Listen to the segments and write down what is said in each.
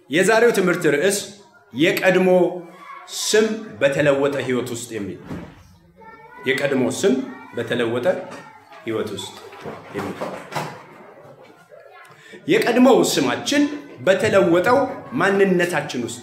የዛሬው ትምህርት ርዕስ የቀድሞ ስም በተለወጠ ህይወት ውስጥ የሚል የቀድሞ ስም በተለወጠ ህይወት ውስጥ የሚል የቀድሞው ስማችን በተለወጠው ማንነታችን ውስጥ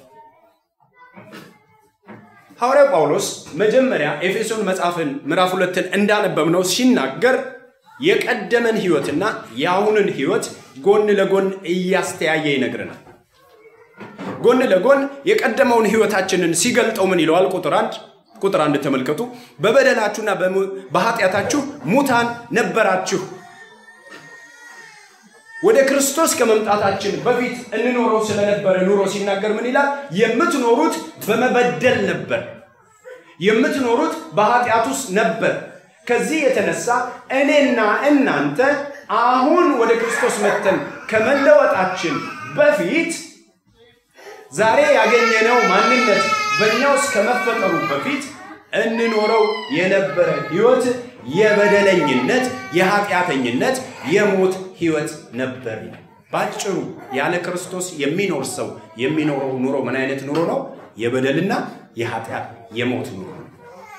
ሐዋርያው ጳውሎስ መጀመሪያ ኤፌሶን መጽሐፍን ምዕራፍ ሁለትን እንዳነበብነው ሲናገር የቀደመን ህይወትና የአሁንን ህይወት ጎን ለጎን እያስተያየ ይነግረናል። ጎን ለጎን የቀደመውን ህይወታችንን ሲገልጠው ምን ይለዋል? ቁጥር አንድ ቁጥር አንድ ተመልከቱ። በበደላችሁና በኃጢአታችሁ ሙታን ነበራችሁ ወደ ክርስቶስ ከመምጣታችን በፊት እንኖረው ስለነበረ ኑሮ ሲናገር ምን ይላል? የምትኖሩት በመበደል ነበር፣ የምትኖሩት በኃጢአት ውስጥ ነበር። ከዚህ የተነሳ እኔና እናንተ አሁን ወደ ክርስቶስ መጥተን ከመለወጣችን በፊት ዛሬ ያገኘነው ማንነት በእኛ ውስጥ ከመፈጠሩ በፊት እንኖረው የነበረ ህይወት የበደለኝነት፣ የኃጢአተኝነት፣ የሞት ህይወት ነበር። ባጭሩ ያለ ክርስቶስ የሚኖር ሰው የሚኖረው ኑሮ ምን አይነት ኑሮ ነው? የበደልና የኃጢአት የሞት ኑሮ ነው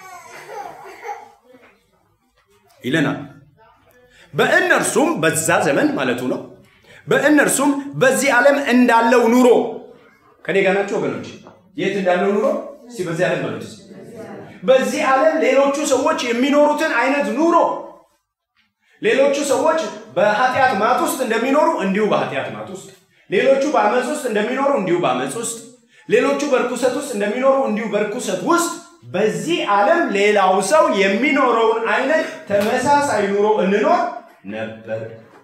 ይለናል። በእነርሱም በዛ ዘመን ማለቱ ነው። በእነርሱም በዚህ ዓለም እንዳለው ኑሮ ከኔ ጋር ናቸው ወገኖች? የት እንዳለው ኑሮ እስቲ በዚህ ዓለም ማለት በዚህ ዓለም ሌሎቹ ሰዎች የሚኖሩትን አይነት ኑሮ ሌሎቹ ሰዎች በኃጢአት ማት ውስጥ እንደሚኖሩ እንዲሁ በኃጢአት ማት ውስጥ፣ ሌሎቹ በአመፅ ውስጥ እንደሚኖሩ እንዲሁ በአመፅ ውስጥ፣ ሌሎቹ በርኩሰት ውስጥ እንደሚኖሩ እንዲሁ በርኩሰት ውስጥ በዚህ ዓለም ሌላው ሰው የሚኖረውን አይነት ተመሳሳይ ኑሮ እንኖር ነበር።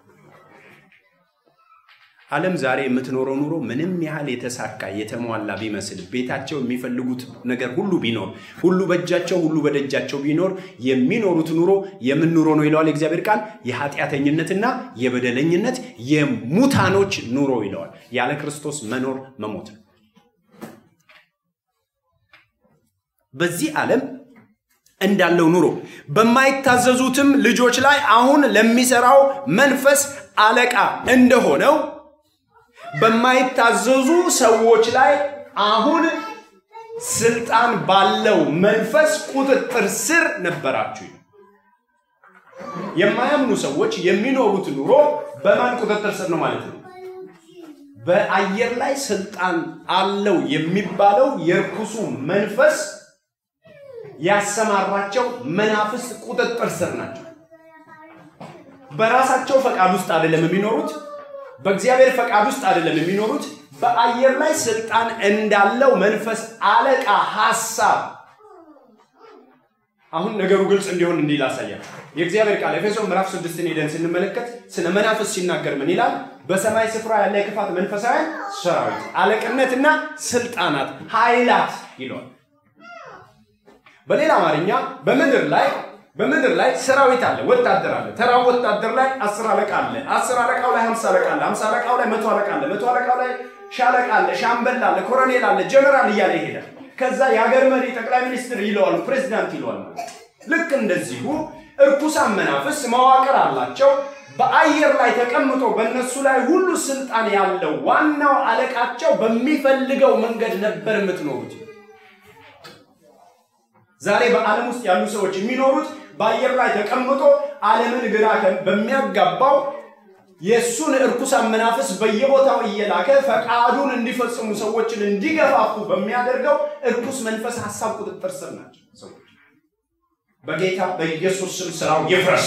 ዓለም ዛሬ የምትኖረው ኑሮ ምንም ያህል የተሳካ የተሟላ ቢመስል ቤታቸው የሚፈልጉት ነገር ሁሉ ቢኖር ሁሉ በእጃቸው ሁሉ በደጃቸው ቢኖር የሚኖሩት ኑሮ የምን ኑሮ ነው ይለዋል የእግዚአብሔር ቃል? የኃጢአተኝነትና የበደለኝነት የሙታኖች ኑሮ ይለዋል። ያለ ክርስቶስ መኖር መሞት ነው። በዚህ ዓለም እንዳለው ኑሮ በማይታዘዙትም ልጆች ላይ አሁን ለሚሰራው መንፈስ አለቃ እንደሆነው በማይታዘዙ ሰዎች ላይ አሁን ስልጣን ባለው መንፈስ ቁጥጥር ስር ነበራችሁ። የማያምኑ ሰዎች የሚኖሩት ኑሮ በማን ቁጥጥር ስር ነው ማለት ነው? በአየር ላይ ስልጣን አለው የሚባለው የርኩሱ መንፈስ ያሰማራቸው መናፍስት ቁጥጥር ስር ናቸው። በራሳቸው ፈቃድ ውስጥ አይደለም የሚኖሩት። በእግዚአብሔር ፈቃድ ውስጥ አይደለም የሚኖሩት። በአየር ላይ ስልጣን እንዳለው መንፈስ አለቃ ሐሳብ። አሁን ነገሩ ግልጽ እንዲሆን እንዲህ ላሳያችሁ። የእግዚአብሔር ቃል ኤፌሶን ምዕራፍ ስድስትን ሄደን ስንመለከት ስለ መናፍስ ሲናገር ምን ይላል? በሰማይ ስፍራ ያለ የክፋት መንፈሳውያን ሰራዊት፣ አለቅነትና ስልጣናት፣ ኃይላት ይለዋል። በሌላ አማርኛ በምድር ላይ በምድር ላይ ሰራዊት አለ፣ ወታደር አለ። ተራው ወታደር ላይ አስር አለቃ አለ። አስር አለቃው ላይ ሀምሳ አለቃ አለ። ሀምሳ አለቃው ላይ መቶ አለቃ አለ። መቶ አለቃው ላይ ሻለቃ አለ፣ ሻምበል አለ፣ ኮሎኔል አለ፣ ጀነራል እያለ ይሄዳል። ከዛ የሀገር መሪ ጠቅላይ ሚኒስትር ይለዋል፣ ፕሬዚዳንት ይለዋል። ልክ እንደዚሁ እርኩሳን መናፍስ መዋቅር አላቸው። በአየር ላይ ተቀምጦ በእነሱ ላይ ሁሉ ስልጣን ያለው ዋናው አለቃቸው በሚፈልገው መንገድ ነበር የምትኖሩት። ዛሬ በዓለም ውስጥ ያሉ ሰዎች የሚኖሩት በአየር ላይ ተቀምጦ ዓለምን ግራ በሚያጋባው የእሱን እርኩሳን መናፍስ በየቦታው እየላከ ፈቃዱን እንዲፈጽሙ ሰዎችን እንዲገፋፉ በሚያደርገው እርኩስ መንፈስ ሀሳብ ቁጥጥር ስር ናቸው ሰዎች። በጌታ በኢየሱስ ስም ስራው ይፍረስ።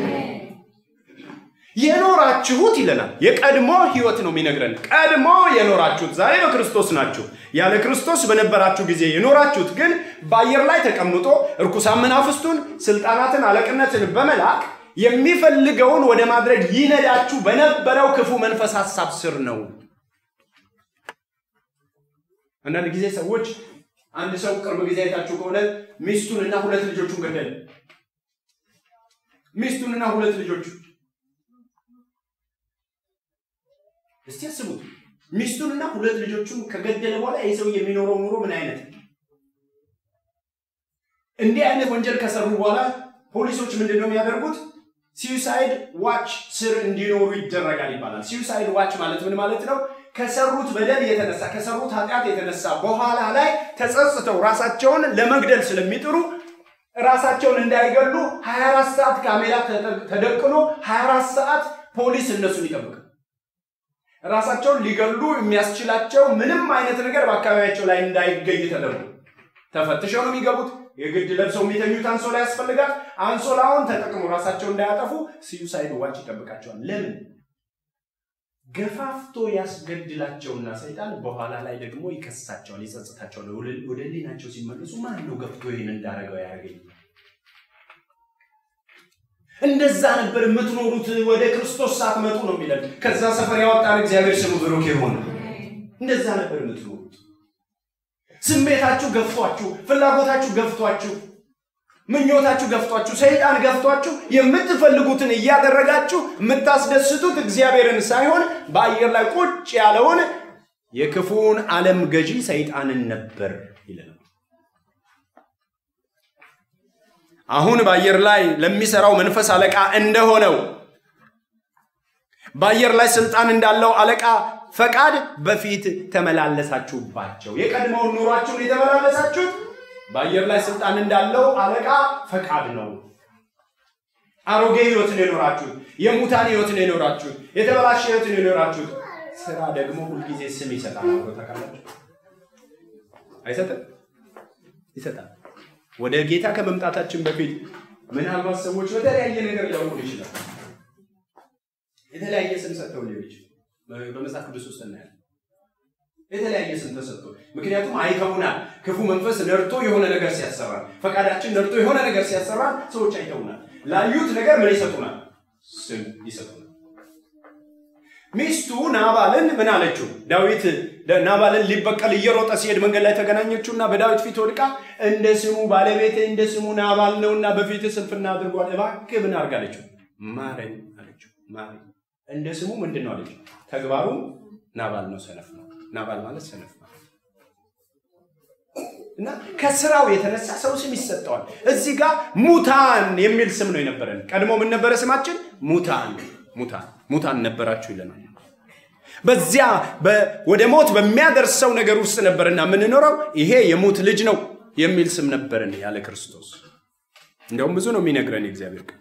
የኖራችሁት ይለናል። የቀድሞ ህይወት ነው የሚነግረን። ቀድሞ የኖራችሁት ዛሬ በክርስቶስ ናችሁ። ያለ ክርስቶስ በነበራችሁ ጊዜ የኖራችሁት ግን በአየር ላይ ተቀምጦ እርኩሳን መናፍስቱን፣ ስልጣናትን፣ አለቅነትን በመላክ የሚፈልገውን ወደ ማድረግ ይነዳችሁ በነበረው ክፉ መንፈስ ሀሳብ ስር ነው። አንዳንድ ጊዜ ሰዎች አንድ ሰው ቅርብ ጊዜ አይታችሁ ከሆነ ሚስቱንና ሁለት ልጆቹን ገደለ። ሚስቱንና ሁለት ልጆቹ እስቲ አስቡት። ሚስቱንና ሁለት ልጆቹን ከገደለ በኋላ ይህ ሰው የሚኖረው ኑሮ ምን አይነት እንዲህ አይነት ወንጀል ከሰሩ በኋላ ፖሊሶች ምንድን ነው የሚያደርጉት? ሲዩሳይድ ዋች ስር እንዲኖሩ ይደረጋል ይባላል። ሲዩሳይድ ዋች ማለት ምን ማለት ነው? ከሰሩት በደል የተነሳ ከሰሩት ኃጢአት የተነሳ በኋላ ላይ ተጸጽተው ራሳቸውን ለመግደል ስለሚጥሩ ራሳቸውን እንዳይገሉ 24 ሰዓት ካሜራ ተደቅኖ 24 ሰዓት ፖሊስ እነሱን ይጠብቃል። ራሳቸውን ሊገሉ የሚያስችላቸው ምንም አይነት ነገር በአካባቢያቸው ላይ እንዳይገኝ ተደርጎ ተፈትሸው ነው የሚገቡት። የግድ ለብሰው የሚተኙት አንሶላ ያስፈልጋል። አንሶላውን ተጠቅሞ ራሳቸው እንዳያጠፉ ሲዩሳይድ ዋች ይጠብቃቸዋል። ለምን? ገፋፍቶ ያስገድላቸውና ሰይጣን በኋላ ላይ ደግሞ ይከሳቸዋል፣ ይጸጽታቸዋል። ወደ ሕሊናቸው ሲመለሱ ማን ነው ገፍቶ ይህን እንዳረገው ያደርገኝ? እንደዛ ነበር የምትኖሩት ወደ ክርስቶስ ሳትመጡ ነው የሚለን። ከዛ ሰፈር ያወጣን እግዚአብሔር ስሙ ብሩክ ይሁን። እንደዛ ነበር የምትኖሩት። ስሜታችሁ ገፍቷችሁ፣ ፍላጎታችሁ ገፍቷችሁ፣ ምኞታችሁ ገፍቷችሁ፣ ሰይጣን ገፍቷችሁ የምትፈልጉትን እያደረጋችሁ የምታስደስቱት እግዚአብሔርን ሳይሆን በአየር ላይ ቁጭ ያለውን የክፉውን ዓለም ገዢ ሰይጣንን ነበር ይለናል። አሁን በአየር ላይ ለሚሰራው መንፈስ አለቃ እንደሆነው በአየር ላይ ስልጣን እንዳለው አለቃ ፈቃድ በፊት ተመላለሳችሁባቸው። የቀድሞውን ኑሯችሁን የተመላለሳችሁት በአየር ላይ ስልጣን እንዳለው አለቃ ፈቃድ ነው። አሮጌ ህይወትን የኖራችሁት፣ የሙታን ህይወትን የኖራችሁት፣ የተበላሸ ህይወትን የኖራችሁት። ስራ ደግሞ ሁልጊዜ ስም ይሰጣል። አብሮ ታውቃላችሁ? አይሰጥም? ይሰጣል። ወደ ጌታ ከመምጣታችን በፊት ምናልባት ሰዎች በተለያየ ነገር ሊያውቁን ይችላል። የተለያየ ስም ሰጥተው ሊሆን ይችላል። በመጽሐፍ ቅዱስ ውስጥ እናያለን። የተለያየ ስም ተሰጥቶ ምክንያቱም አይተውናል። ክፉ መንፈስ ነርቶ የሆነ ነገር ሲያሰራል፣ ፈቃዳችን ነርቶ የሆነ ነገር ሲያሰራል ሰዎች አይተውናል። ላዩት ነገር ምን ይሰጡናል? ስም ይሰጡናል። ሚስቱ ናባልን ምን አለችው? ዳዊት ናባልን ሊበቀል እየሮጠ ሲሄድ መንገድ ላይ ተገናኘችውና በዳዊት ፊት ወድቃ እንደ ስሙ ባለቤቴ እንደ ስሙ ናባል ነውና በፊት ስንፍና አድርጓል፣ እባክህ ምን አድርግ አለችው? ማረኝ አለችው። ማረኝ እንደ ስሙ ምንድን ነው አለችው? ተግባሩ ናባል ነው፣ ሰነፍ ነው። ናባል ማለት ሰነፍ ነው። እና ከስራው የተነሳ ሰው ስም ይሰጠዋል። እዚህ ጋር ሙታን የሚል ስም ነው የነበረን። ቀድሞ ምን ነበረ ስማችን? ሙታን ሙታን ሙታን ነበራችሁ ይለናል። በዚያ ወደ ሞት በሚያደርሰው ነገር ውስጥ ነበርና የምንኖረው ይሄ የሙት ልጅ ነው የሚል ስም ነበርን ያለ ክርስቶስ። እንዲያውም ብዙ ነው የሚነግረን የእግዚአብሔር ቃል።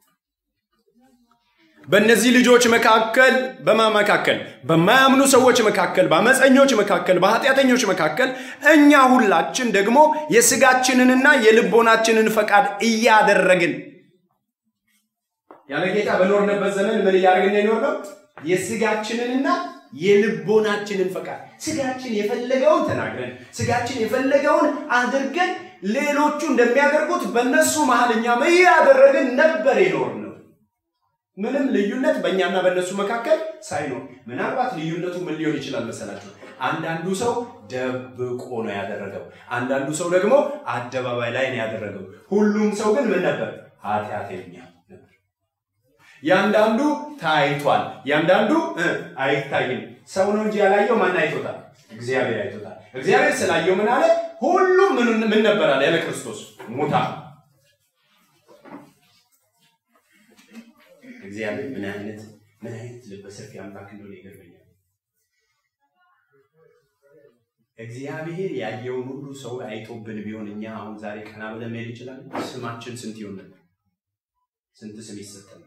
በእነዚህ ልጆች መካከል በማ መካከል በማያምኑ ሰዎች መካከል በአመፀኞች መካከል በኃጢአተኞች መካከል እኛ ሁላችን ደግሞ የስጋችንንና የልቦናችንን ፈቃድ እያደረግን ያለ ጌታ በኖርንበት ዘመን ምን እያደረግን የኖርነው? የስጋችንንና የልቦናችንን ፈቃድ ስጋችን የፈለገውን ተናግረን ስጋችን የፈለገውን አድርገን ሌሎቹ እንደሚያደርጉት በእነሱ መሀል እኛም እያደረግን ነበር የኖርነው። ምንም ልዩነት በእኛና በእነሱ መካከል ሳይኖር፣ ምናልባት ልዩነቱ ምን ሊሆን ይችላል መሰላችሁ? አንዳንዱ ሰው ደብቆ ነው ያደረገው፣ አንዳንዱ ሰው ደግሞ አደባባይ ላይ ነው ያደረገው። ሁሉም ሰው ግን ምን ነበር? ኃጢአተኛ ነበር። ያንዳንዱ ታይቷል፣ ያንዳንዱ አይታይም። ሰው ነው እንጂ ያላየው ማን አይቶታል? እግዚአብሔር አይቶታል። እግዚአብሔር ስላየው ምን አለ? ሁሉም ምን ነበር አለ? ያለ ክርስቶስ ሙታ እግዚአብሔር ምን አይነት ምን አይነት ልበ ሰፊ አምላክ እንደሆነ ይገርመኛል። እግዚአብሔር ያየውን ሁሉ ሰው አይቶብን ቢሆን እኛ አሁን ዛሬ ቀና ብለን መሄድ ይችላል? ስማችን ስንት ይሆን ነበር? ስንት ስም ይሰጠን?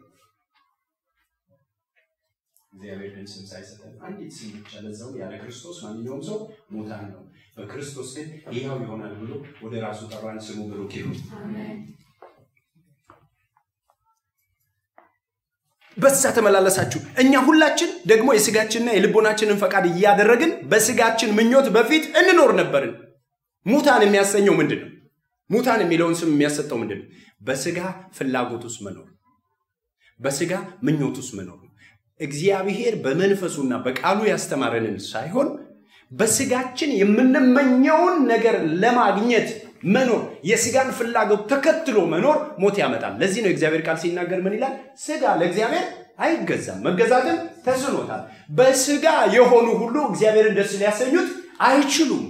እግዚአብሔር ግን ስም ሳይሰጠን አንዲት ስም ብቻ ለዛው ያለ ክርስቶስ ማንኛውም ሰው ሙታን ነው። በክርስቶስ ግን ይኸው ይሆናል ብሎ ወደ ራሱ ጠራን። ስሙ ብሩክ ይሁን። በዛ ተመላለሳችሁ። እኛ ሁላችን ደግሞ የስጋችንና የልቦናችንን ፈቃድ እያደረግን በስጋችን ምኞት በፊት እንኖር ነበርን። ሙታን የሚያሰኘው ምንድን ነው? ሙታን የሚለውን ስም የሚያሰጠው ምንድን ነው? በስጋ ፍላጎት ውስጥ መኖር፣ በስጋ ምኞት ውስጥ መኖር ነው። እግዚአብሔር በመንፈሱና በቃሉ ያስተማረንን ሳይሆን በስጋችን የምንመኘውን ነገር ለማግኘት መኖር የስጋን ፍላጎት ተከትሎ መኖር ሞት ያመጣል። ለዚህ ነው የእግዚአብሔር ቃል ሲናገር ምን ይላል? ስጋ ለእግዚአብሔር አይገዛም፣ መገዛትም ተስኖታል። በስጋ የሆኑ ሁሉ እግዚአብሔርን ደስ ሊያሰኙት አይችሉም።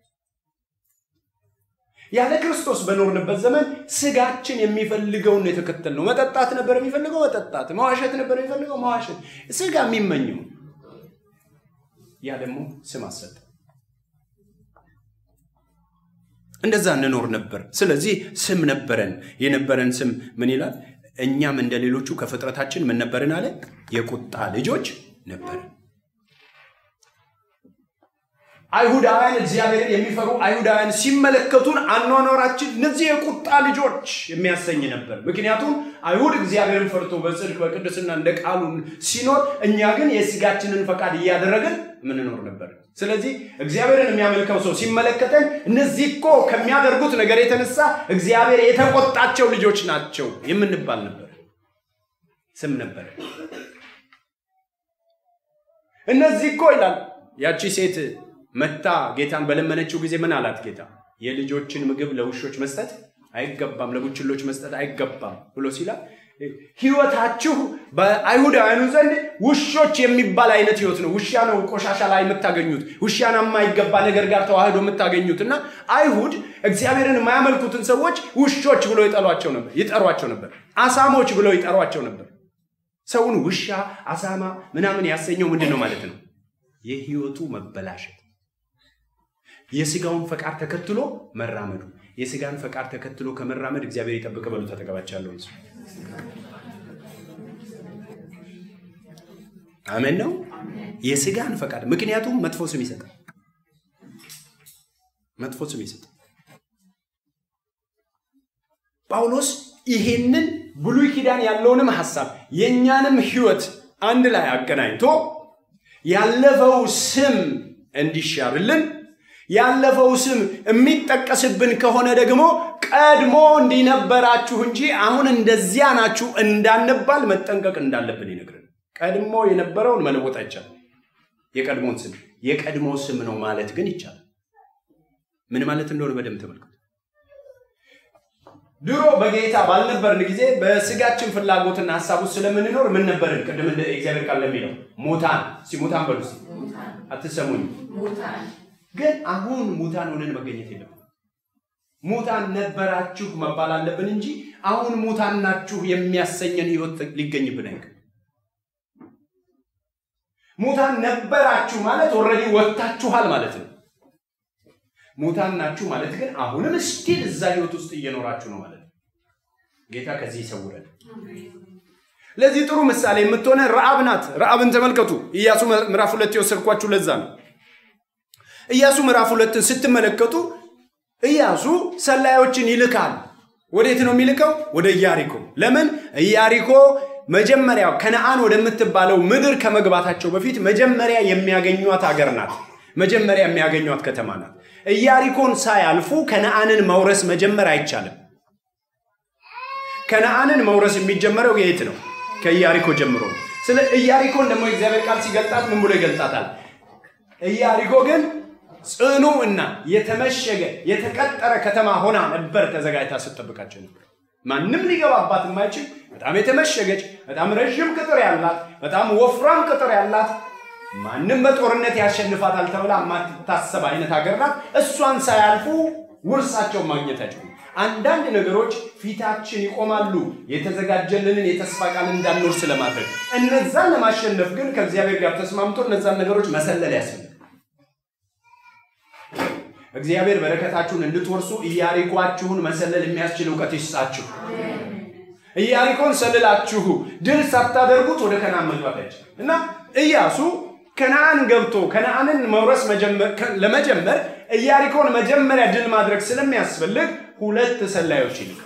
ያለ ክርስቶስ በኖርንበት ዘመን ስጋችን የሚፈልገውን የተከተል ነው። መጠጣት ነበር የሚፈልገው መጠጣት፣ መዋሸት ነበር የሚፈልገው መዋሸት። ስጋ የሚመኘው ያ ደግሞ ስም አሰጠ። እንደዛ እንኖር ነበር። ስለዚህ ስም ነበረን። የነበረን ስም ምን ይላል? እኛም እንደ ሌሎቹ ከፍጥረታችን ምን ነበርን አለ? የቁጣ ልጆች ነበርን። አይሁዳውያን እግዚአብሔርን የሚፈሩ አይሁዳውያን ሲመለከቱን አኗኗራችን እነዚህ የቁጣ ልጆች የሚያሰኝ ነበር። ምክንያቱም አይሁድ እግዚአብሔርን ፈርቶ በጽድቅ በቅድስና እንደ ቃሉ ሲኖር፣ እኛ ግን የስጋችንን ፈቃድ እያደረግን ምንኖር ነበር። ስለዚህ እግዚአብሔርን የሚያመልከው ሰው ሲመለከተን እነዚህ እኮ ከሚያደርጉት ነገር የተነሳ እግዚአብሔር የተቆጣቸው ልጆች ናቸው የምንባል ነበር። ስም ነበር። እነዚህ እኮ ይላል ያቺ ሴት መታ ጌታን በለመነችው ጊዜ ምን አላት ጌታ? የልጆችን ምግብ ለውሾች መስጠት አይገባም፣ ለቡችሎች መስጠት አይገባም ብሎ ሲላል ህይወታችሁ በአይሁዳውያኑ ዘንድ ውሾች የሚባል አይነት ህይወት ነው። ውሻ ነው ቆሻሻ ላይ የምታገኙት፣ ውሻና የማይገባ ነገር ጋር ተዋህዶ የምታገኙት እና አይሁድ እግዚአብሔርን የማያመልኩትን ሰዎች ውሾች ብሎ ይጠሏቸው ነበር ይጠሯቸው ነበር። አሳሞች ብለው ይጠሯቸው ነበር። ሰውን ውሻ፣ አሳማ ምናምን ያሰኘው ምንድን ነው ማለት ነው? የህይወቱ መበላሸት የስጋውን ፈቃድ ተከትሎ መራመዱ። የስጋን ፈቃድ ተከትሎ ከመራመድ እግዚአብሔር ይጠብቅ በሉ። ተጠቀባቻለሁ። አሜን ነው። የስጋን ፈቃድ ምክንያቱም መጥፎ ስም ይሰጣል። መጥፎ ስም ይሰጣል። ጳውሎስ ይሄንን ብሉይ ኪዳን ያለውንም ሐሳብ የእኛንም ህይወት አንድ ላይ አገናኝቶ ያለፈው ስም እንዲሻርልን ያለፈው ስም የሚጠቀስብን ከሆነ ደግሞ ቀድሞ እንዲነበራችሁ እንጂ አሁን እንደዚያ ናችሁ እንዳንባል መጠንቀቅ እንዳለብን ይነግረን። ቀድሞ የነበረውን መለወጥ አይቻልም። የቀድሞን ስም የቀድሞ ስም ነው ማለት ግን ይቻላል። ምን ማለት እንደሆነ በደንብ ተመልከቱ። ድሮ በጌታ ባልነበርን ጊዜ በስጋችን ፍላጎትና ሀሳብ ውስጥ ስለምንኖር ምን ነበርን? ቅድም እንደ እግዚአብሔር ቃል ለሚለው ሙታን ሲሙታን በሉ እስኪ አትሰሙኝ። ግን አሁን ሙታን ሆነን መገኘት የለም። ሙታን ነበራችሁ መባል አለብን እንጂ አሁን ሙታን ናችሁ የሚያሰኘን ህይወት ሊገኝብን አይገ ሙታን ነበራችሁ ማለት ኦልሬዲ ወጥታችኋል ማለት ነው። ሙታን ናችሁ ማለት ግን አሁንም ስቲል እዛ ህይወት ውስጥ እየኖራችሁ ነው ማለት ነው። ጌታ ከዚህ ይሰውረን። ለዚህ ጥሩ ምሳሌ የምትሆነ ረአብ ናት። ረአብን ተመልከቱ። ኢያሱ ምዕራፍ ሁለት የወሰድኳችሁ ለዛ ነው። ኢያሱ ምዕራፍ ሁለትን ስትመለከቱ ኢያሱ ሰላዮችን ይልካል። ወዴት ነው የሚልከው? ወደ ኢያሪኮ። ለምን? ኢያሪኮ መጀመሪያ ከነአን ወደምትባለው ምድር ከመግባታቸው በፊት መጀመሪያ የሚያገኟት ሀገር ናት። መጀመሪያ የሚያገኟት ከተማ ናት። ኢያሪኮን ሳያልፉ ከነአንን መውረስ መጀመር አይቻልም። ከነአንን መውረስ የሚጀመረው የት ነው? ከኢያሪኮ ጀምሮ። ስለ ኢያሪኮን ደግሞ የእግዚአብሔር ቃል ሲገልጣት ምን ብሎ ይገልጣታል? ኢያሪኮ ግን ጽኑ እና የተመሸገ የተቀጠረ ከተማ ሆና ነበር ተዘጋጅታ ስትጠብቃቸው ነበር። ማንም ሊገባባት የማይችል በጣም የተመሸገች በጣም ረዥም ቅጥር ያላት በጣም ወፍራም ቅጥር ያላት ማንም በጦርነት ያሸንፋታል ተብላ የማትታሰብ አይነት ሀገር ናት። እሷን ሳያልፉ ውርሳቸውን ማግኘት አይችሉም። አንዳንድ ነገሮች ፊታችን ይቆማሉ፣ የተዘጋጀልንን የተስፋ ቃል እንዳንወርስ ለማድረግ። እነዛን ለማሸነፍ ግን ከእግዚአብሔር ጋር ተስማምቶ እነዛን ነገሮች መሰለል ያስፈልጋል። እግዚአብሔር በረከታችሁን እንድትወርሱ ኢያሪኳችሁን መሰለል የሚያስችል እውቀት ይስጣችሁ። ኢያሪኮን ሰልላችሁ ድል ሳታደርጉት ወደ ከነአን መግባት አይችልም እና ኢያሱ ከነአን ገብቶ ከነአንን መውረስ ለመጀመር ኢያሪኮን መጀመሪያ ድል ማድረግ ስለሚያስፈልግ ሁለት ሰላዮች ይልካል።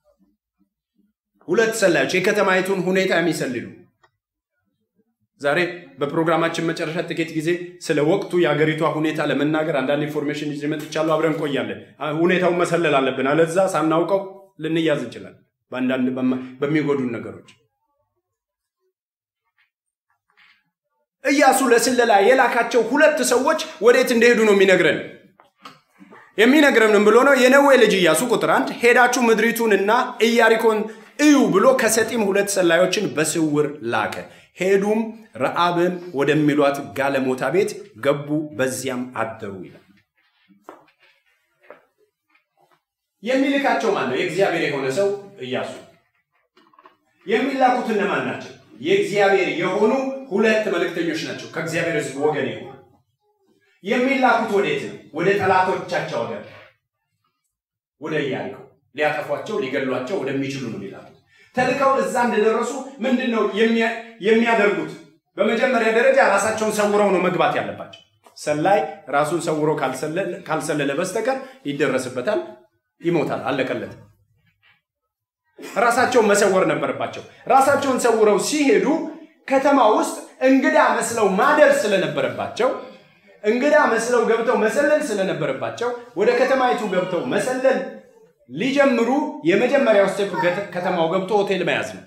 ሁለት ሰላዮች የከተማይቱን ሁኔታ የሚሰልሉ ዛሬ በፕሮግራማችን መጨረሻ ጥቂት ጊዜ ስለ ወቅቱ የአገሪቷ ሁኔታ ለመናገር አንዳንድ ኢንፎርሜሽን ይዤ መጥቻለሁ። አብረን እንቆያለን። ሁኔታውን መሰለል አለብን፣ አለዛ ሳናውቀው ልንያዝ እንችላለን በአንዳንድ በሚጎዱን ነገሮች። ኢያሱ ለስለላ የላካቸው ሁለት ሰዎች ወዴት እንደሄዱ ነው የሚነግረን የሚነግረንም ብሎ ነው የነዌ ልጅ ኢያሱ ቁጥር አንድ ሄዳችሁ ምድሪቱንና ኢያሪኮን እዩ ብሎ ከሰጢም ሁለት ሰላዮችን በስውር ላከ። ሄዱም ረአብም ወደሚሏት ጋለሞታ ቤት ገቡ፣ በዚያም አደሩ ይላል። የሚልካቸው ማን ነው? የእግዚአብሔር የሆነ ሰው ኢያሱ። የሚላኩት እነማን ናቸው? የእግዚአብሔር የሆኑ ሁለት መልእክተኞች ናቸው። ከእግዚአብሔር ሕዝብ ወገን የሆኑ የሚላኩት ወዴት ነው? ወደ ጠላቶቻቸው ሀገር፣ ወደ ኢያሪኮ ሊያጠፏቸው ሊገሏቸው ወደሚችሉ ነው የሚላኩት። ተልከው እዛ እንደደረሱ ምንድን ነው የሚያደርጉት? በመጀመሪያ ደረጃ ራሳቸውን ሰውረው ነው መግባት ያለባቸው። ሰላይ ራሱን ሰውሮ ካልሰለለ በስተቀር ይደረስበታል፣ ይሞታል፣ አለቀለት። ራሳቸውን መሰወር ነበረባቸው። ራሳቸውን ሰውረው ሲሄዱ ከተማ ውስጥ እንግዳ መስለው ማደር ስለነበረባቸው እንግዳ መስለው ገብተው መሰለል ስለነበረባቸው ወደ ከተማይቱ ገብተው መሰለል ሊጀምሩ የመጀመሪያው ስቴፕ ከተማው ገብቶ ሆቴል መያዝ ነው።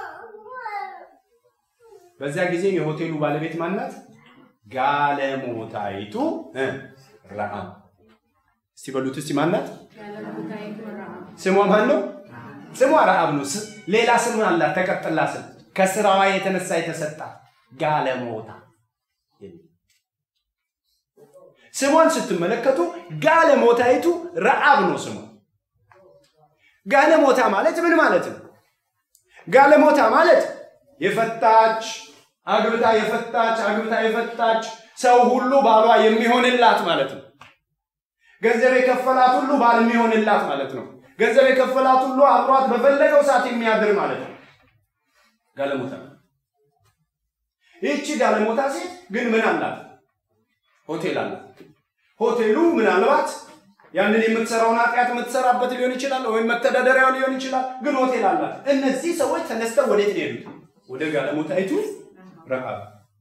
በዚያ ጊዜ የሆቴሉ ባለቤት ማናት? ጋለሞታይቱ ረአብ። እስቲ በሉት እስቲ ማናት? ስሟ ማን ነው? ስሟ ረአብ ነው። ሌላ ስም አላት፣ ተቀጥላ ስም ከስራዋ የተነሳ የተሰጣት ጋለሞታ። ስሟን ስትመለከቱ ጋለሞታይቱ ረአብ ነው ስሟ። ጋለሞታ ማለት ምን ማለት ነው? ጋለሞታ ማለት የፈታች አግብታ የፈታች አግብታ የፈታች ሰው ሁሉ ባሏ የሚሆንላት ማለት ነው። ገንዘብ የከፈላት ሁሉ ባል የሚሆንላት ማለት ነው። ገንዘብ የከፈላት ሁሉ አብሯት በፈለገው ሰዓት የሚያድር ማለት ነው። ጋለሞታ ይህቺ ጋለሞታ ሴት ግን ምን አላት? ሆቴል አላት። ሆቴሉ ምናልባት ያንን የምትሰራውን ኃጢአት የምትሰራበት ሊሆን ይችላል፣ ወይም መተዳደሪያው ሊሆን ይችላል። ግን ሆቴል አላት። እነዚህ ሰዎች ተነስተው ወዴት ነው የሄዱት? ወደ ጋለሞታይቱ ረአብ።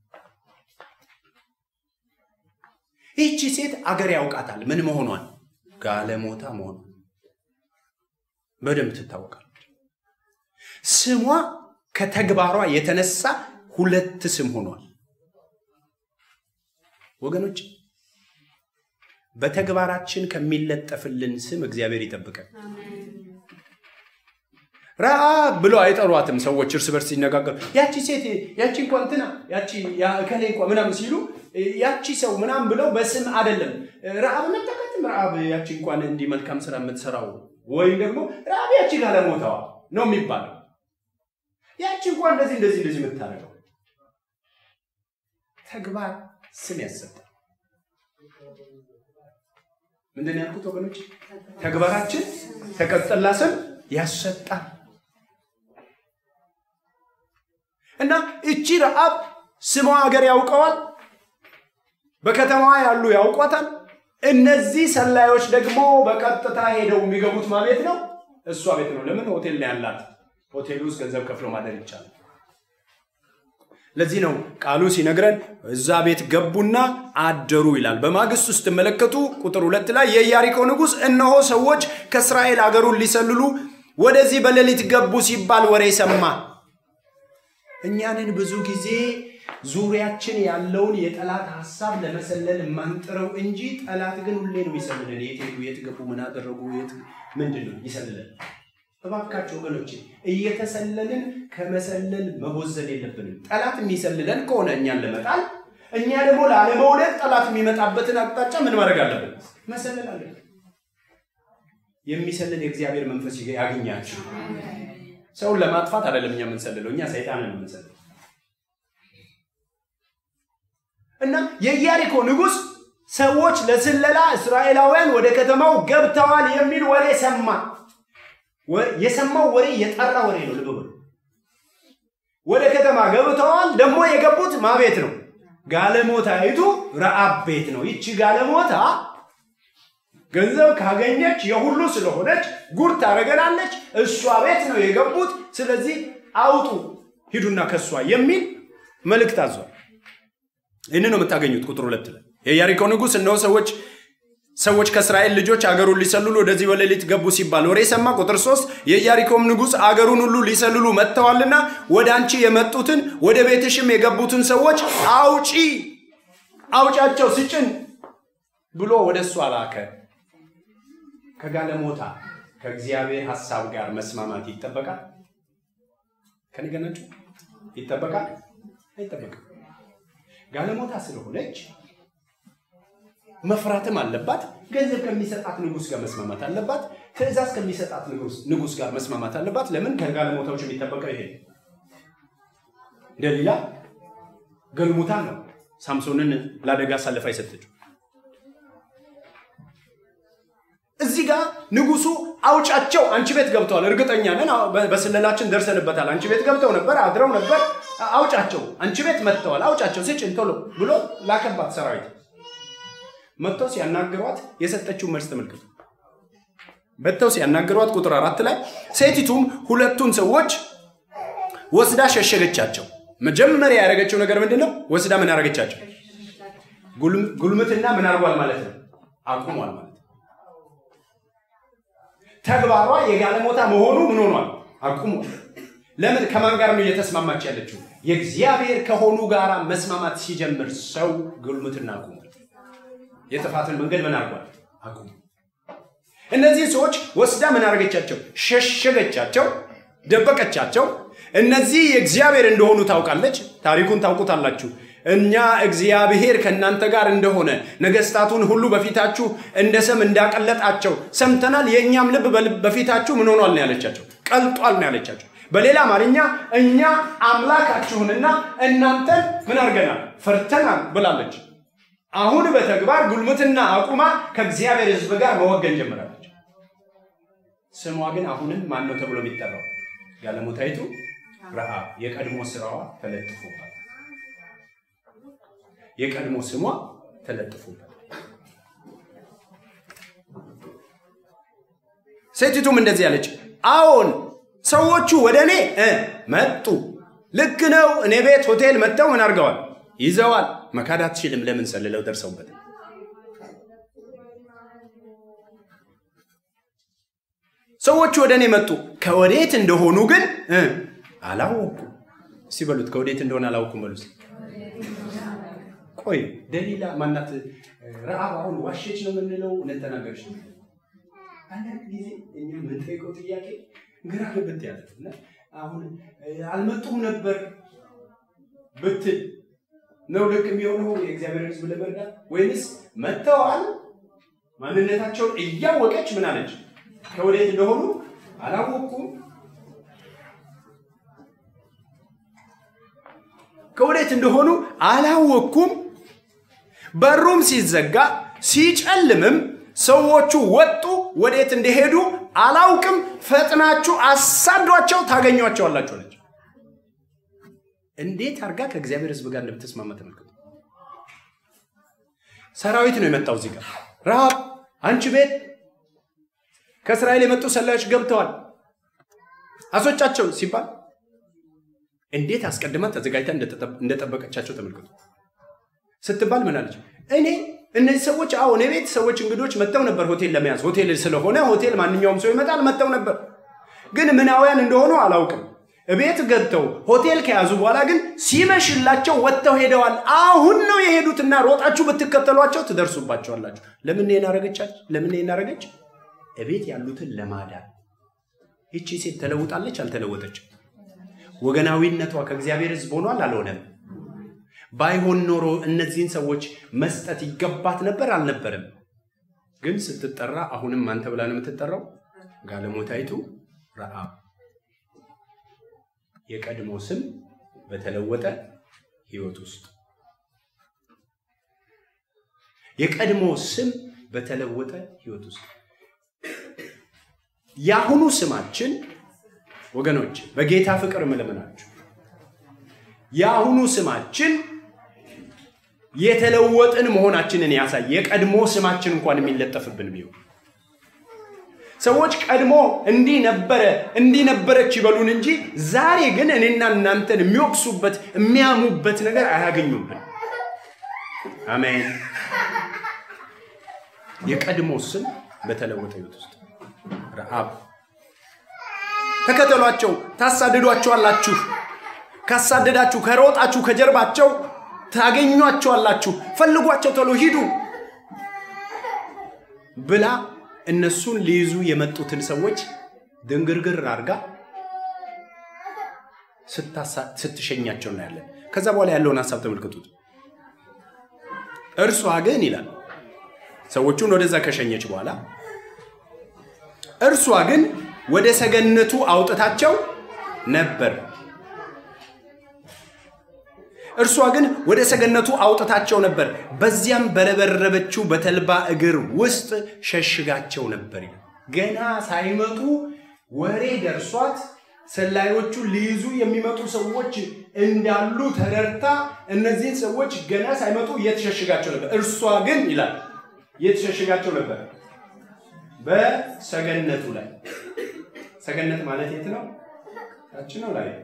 ይህቺ ሴት አገር ያውቃታል። ምን መሆኗን? ጋለሞታ መሆኗን በደንብ ትታወቃለች። ስሟ ከተግባሯ የተነሳ ሁለት ስም ሆኗል። ወገኖች በተግባራችን ከሚለጠፍልን ስም እግዚአብሔር ይጠብቀን። ረአብ ብለው አይጠሯትም ሰዎች እርስ በርስ ሲነጋገሩ ያቺ ሴት ያቺ እንኳ እንትና ያቺ እከሌ እንኳ ምናምን ሲሉ ያቺ ሰው ምናምን ብለው በስም አይደለም ረአብ መጠቀትም ረአብ ያቺ እንኳን እንዲህ መልካም ስራ የምትሰራው ወይም ደግሞ ረአብ ያቺ ጋለሞታዋ ነው የሚባለው። ያቺ እንኳ እንደዚህ እንደዚህ እንደዚህ የምታደርገው ተግባር ስም ያሰጣል። ምንድን ነው ያልኩት ወገኖች? ተግባራችን ተቀጥላ ስም ያሰጣል። እና እቺ ረአብ ስሟ ሀገር ያውቀዋል፣ በከተማዋ ያሉ ያውቋታል። እነዚህ ሰላዮች ደግሞ በቀጥታ ሄደው የሚገቡት ማ ቤት ነው? እሷ ቤት ነው። ለምን ሆቴል ነው ያላት። ሆቴል ውስጥ ገንዘብ ከፍሎ ማደር ይቻላል። ለዚህ ነው ቃሉ ሲነግረን እዛ ቤት ገቡና አደሩ ይላል። በማግስቱ ስትመለከቱ ቁጥር ሁለት ላይ የኢያሪኮ ንጉሥ እነሆ ሰዎች ከእስራኤል አገሩን ሊሰልሉ ወደዚህ በሌሊት ገቡ ሲባል ወሬ ሰማ። እኛንን ብዙ ጊዜ ዙሪያችን ያለውን የጠላት ሀሳብ ለመሰለል የማንጥረው እንጂ ጠላት ግን ሁሌ ነው ይሰልለን። የት ሄዱ፣ የት ገቡ፣ ምን አደረጉ፣ የት ምንድን ነው ይሰልለን። እባካቸው ወገኖች እየተሰለልን ከመሰለል መቦዘን የለብንም። ጠላት የሚሰልለን ከሆነ እኛን ለመጣል እኛ ደግሞ ላለመውደድ ጠላት የሚመጣበትን አቅጣጫ ምን ማድረግ አለብን? መሰለል አለብን። የሚሰልል የእግዚአብሔር መንፈስ ያገኛችሁ። ሰውን ለማጥፋት አይደለም እኛ የምንሰልለው፣ እኛ ሰይጣንን ነው የምንሰልለው። እና የኢያሪኮ ንጉሥ ሰዎች ለስለላ እስራኤላውያን ወደ ከተማው ገብተዋል የሚል ወሬ ሰማ። የሰማው ወሬ የጠራ ወሬ ነው። ልብ በሉ። ወደ ከተማ ገብተዋል። ደግሞ የገቡት ማ ቤት ነው? ጋለሞታይቱ ረአብ ቤት ነው። ይቺ ጋለሞታ ገንዘብ ካገኘች የሁሉ ስለሆነች ጉድ ታደርገናለች። እሷ ቤት ነው የገቡት። ስለዚህ አውጡ ሂዱና ከሷ የሚል መልእክት አዟል። ይህን ነው የምታገኙት ቁጥር ሁለት ላይ የኢያሪኮ ንጉሥ እነሆ ሰዎች ሰዎች ከእስራኤል ልጆች አገሩን ሊሰልሉ ወደዚህ በሌሊት ገቡ ሲባል ወሬ ሰማ። ቁጥር ሶስት የኢያሪኮም ንጉሥ አገሩን ሁሉ ሊሰልሉ መጥተዋልና ወደ አንቺ የመጡትን ወደ ቤትሽም የገቡትን ሰዎች አውጪ አውጫቸው ስጭን ብሎ ወደ እሷ ላከ። ከጋለሞታ ከእግዚአብሔር ሐሳብ ጋር መስማማት ይጠበቃል። ከነገናችሁ ይጠበቃል አይጠበቅም? ጋለሞታ ስለሆነች መፍራትም አለባት። ገንዘብ ከሚሰጣት ንጉሥ ጋር መስማማት አለባት። ትእዛዝ ከሚሰጣት ንጉሥ ጋር መስማማት አለባት። ለምን ከጋለሞታዎች የሚጠበቀው ይሄ ደሊላ ገልሙታ ነው ሳምሶንን ለአደጋ አሳልፋ የሰጠችው። እዚህ ጋር ንጉሱ አውጫቸው አንቺ ቤት ገብተዋል፣ እርግጠኛ ነን፣ በስለላችን ደርሰንበታል። አንቺ ቤት ገብተው ነበር፣ አድረው ነበር። አውጫቸው አንቺ ቤት መጥተዋል፣ አውጫቸው ስጭን ቶሎ ብሎ ላከባት ሰራዊት። መጥተው ሲያናግሯት የሰጠችው መልስ ተመልከቱ። መጥተው ሲያናግሯት ቁጥር አራት ላይ ሴቲቱም ሁለቱን ሰዎች ወስዳ ሸሸገቻቸው። መጀመሪያ ያደረገችው ነገር ምንድን ነው? ወስዳ ምን ያደረገቻቸው? ጉልምትና ምን አድርጓል ማለት ነው? አቁሟል ማለት ነው። ተግባሯ የጋለሞታ መሆኑ ምን ሆኗል? አቁሟል። ለምን? ከማን ጋር ነው እየተስማማች ያለችው? የእግዚአብሔር ከሆኑ ጋር መስማማት ሲጀምር ሰው ጉልምትና አቁሟል። የጥፋትን መንገድ ምን አድርጓል? አቁሟል። እነዚህ ሰዎች ወስዳ ምን አደረገቻቸው? ሸሸገቻቸው፣ ደበቀቻቸው። እነዚህ የእግዚአብሔር እንደሆኑ ታውቃለች። ታሪኩን ታውቁታላችሁ። እኛ እግዚአብሔር ከእናንተ ጋር እንደሆነ ነገስታቱን ሁሉ በፊታችሁ እንደ ሰም እንዳቀለጣቸው ሰምተናል። የእኛም ልብ በፊታችሁ ምን ሆኗል ነው ያለቻቸው፣ ቀልጧል ነው ያለቻቸው። በሌላ አማርኛ እኛ አምላካችሁንና እናንተን ምን አድርገናል? ፈርተናል ብላለች። አሁን በተግባር ጉልምትና አቁማ ከእግዚአብሔር ሕዝብ ጋር መወገን ጀምራለች። ስሟ ግን አሁንም ማን ነው ተብሎ የሚጠራው? ጋለሞታይቱ ረሃብ። የቀድሞ ስራዋ ተለጥፎባል። የቀድሞ ስሟ ተለጥፎባል። ሴቲቱም እንደዚህ ያለች፣ አዎን ሰዎቹ ወደ እኔ መጡ። ልክ ነው። እኔ ቤት ሆቴል መጥተው ምን አድርገዋል? ይዘዋል። መካድ አትችልም። ለምን ሰልለው ደርሰውበት ሰዎቹ ወደ እኔ መጡ። ከወዴት እንደሆኑ ግን አላወኩም። እስቲ በሉት ከወዴት እንደሆነ አላውኩም በሉት። ቆይ ደሊላ ማናት? ረአብ አሁን ዋሸች ነው የምንለው? እውነት ተናገረች ነው? አንዳንድ ጊዜ እኛ የምንጠይቀው ጥያቄ ግራ ግብት ያለ አሁን አልመጡም ነበር ብትል ነው ልክ የሚሆነው የእግዚአብሔር ሕዝብ ለመርዳት ወይንስ መጥተዋል ማንነታቸውን እያወቀች ምን አለች? ከወዴት እንደሆኑ አላወኩም። ከወዴት እንደሆኑ አላወኩም። በሩም ሲዘጋ ሲጨልምም ሰዎቹ ወጡ፣ ወዴት እንደሄዱ አላውቅም። ፈጥናችሁ አሳዷቸው ታገኟቸዋላችሁ አለች። እንዴት አድርጋ ከእግዚአብሔር ሕዝብ ጋር እንደምትስማማ ተመልከቱ። ሰራዊት ነው የመጣው እዚህ ጋር ረሃብ አንቺ ቤት ከእስራኤል የመጡ ሰላዮች ገብተዋል፣ አስወጫቸው ሲባል እንዴት አስቀድማ ተዘጋጅታ እንደጠበቀቻቸው ተመልከቱ። ስትባል ምን አለች? እኔ እነዚህ ሰዎች አዎ እኔ ቤት ሰዎች እንግዶች መጥተው ነበር ሆቴል ለመያዝ ሆቴል ስለሆነ ሆቴል ማንኛውም ሰው ይመጣል መጥተው ነበር ግን ምናውያን እንደሆኑ አላውቅም ቤት ገብተው ሆቴል ከያዙ በኋላ ግን ሲመሽላቸው ወጥተው ሄደዋል አሁን ነው የሄዱትና ሮጣችሁ ብትከተሏቸው ትደርሱባቸዋላችሁ ለምን ይህን አረገቻች ለምን ይህን አረገች እቤት ያሉትን ለማዳን ይቺ ሴት ተለውጣለች አልተለወጠችም ወገናዊነቷ ከእግዚአብሔር ህዝብ ሆኗል አልሆነም ባይሆን ኖሮ እነዚህን ሰዎች መስጠት ይገባት ነበር አልነበረም ግን ስትጠራ አሁንም አንተ ብላ ነው የምትጠራው ጋለሞታይቱ ረአብ የቀድሞ ስም በተለወጠ ህይወት ውስጥ የቀድሞ ስም በተለወጠ ህይወት ውስጥ የአሁኑ ስማችን ወገኖች በጌታ ፍቅር ምለምናችሁ የአሁኑ ስማችን የተለወጥን መሆናችንን ያሳይ የቀድሞ ስማችን እንኳን የሚለጠፍብን ቢሆን ሰዎች ቀድሞ እንዲህ ነበረ እንዲህ ነበረች ይበሉን እንጂ ዛሬ ግን እኔና እናንተን የሚወቅሱበት የሚያሙበት ነገር አያገኙብን አሜን የቀድሞ ስም በተለወጠ ህይወት ውስጥ ረአብ ተከተሏቸው ታሳድዷቸዋላችሁ ካሳደዳችሁ ከሮጣችሁ ከጀርባቸው ታገኟቸዋላችሁ ፈልጓቸው ቶሎ ሂዱ ብላ እነሱን ሊይዙ የመጡትን ሰዎች ድንግርግር አድርጋ ስትሸኛቸው እናያለን ከዛ በኋላ ያለውን ሀሳብ ተመልክቱት እርሷ ግን ይላል ሰዎቹን ወደዛ ከሸኘች በኋላ እርሷ ግን ወደ ሰገነቱ አውጥታቸው ነበር እርሷ ግን ወደ ሰገነቱ አውጥታቸው ነበር፣ በዚያም በረበረበችው በተልባ እግር ውስጥ ሸሽጋቸው ነበር። ገና ሳይመጡ ወሬ ደርሷት ሰላዮቹ ሊይዙ የሚመጡ ሰዎች እንዳሉ ተረድታ እነዚህን ሰዎች ገና ሳይመጡ የተሸሽጋቸው ነበር። እርሷ ግን ይላል የተሸሽጋቸው ነበር በሰገነቱ ላይ። ሰገነት ማለት የት ነው? ታች ነው ላይ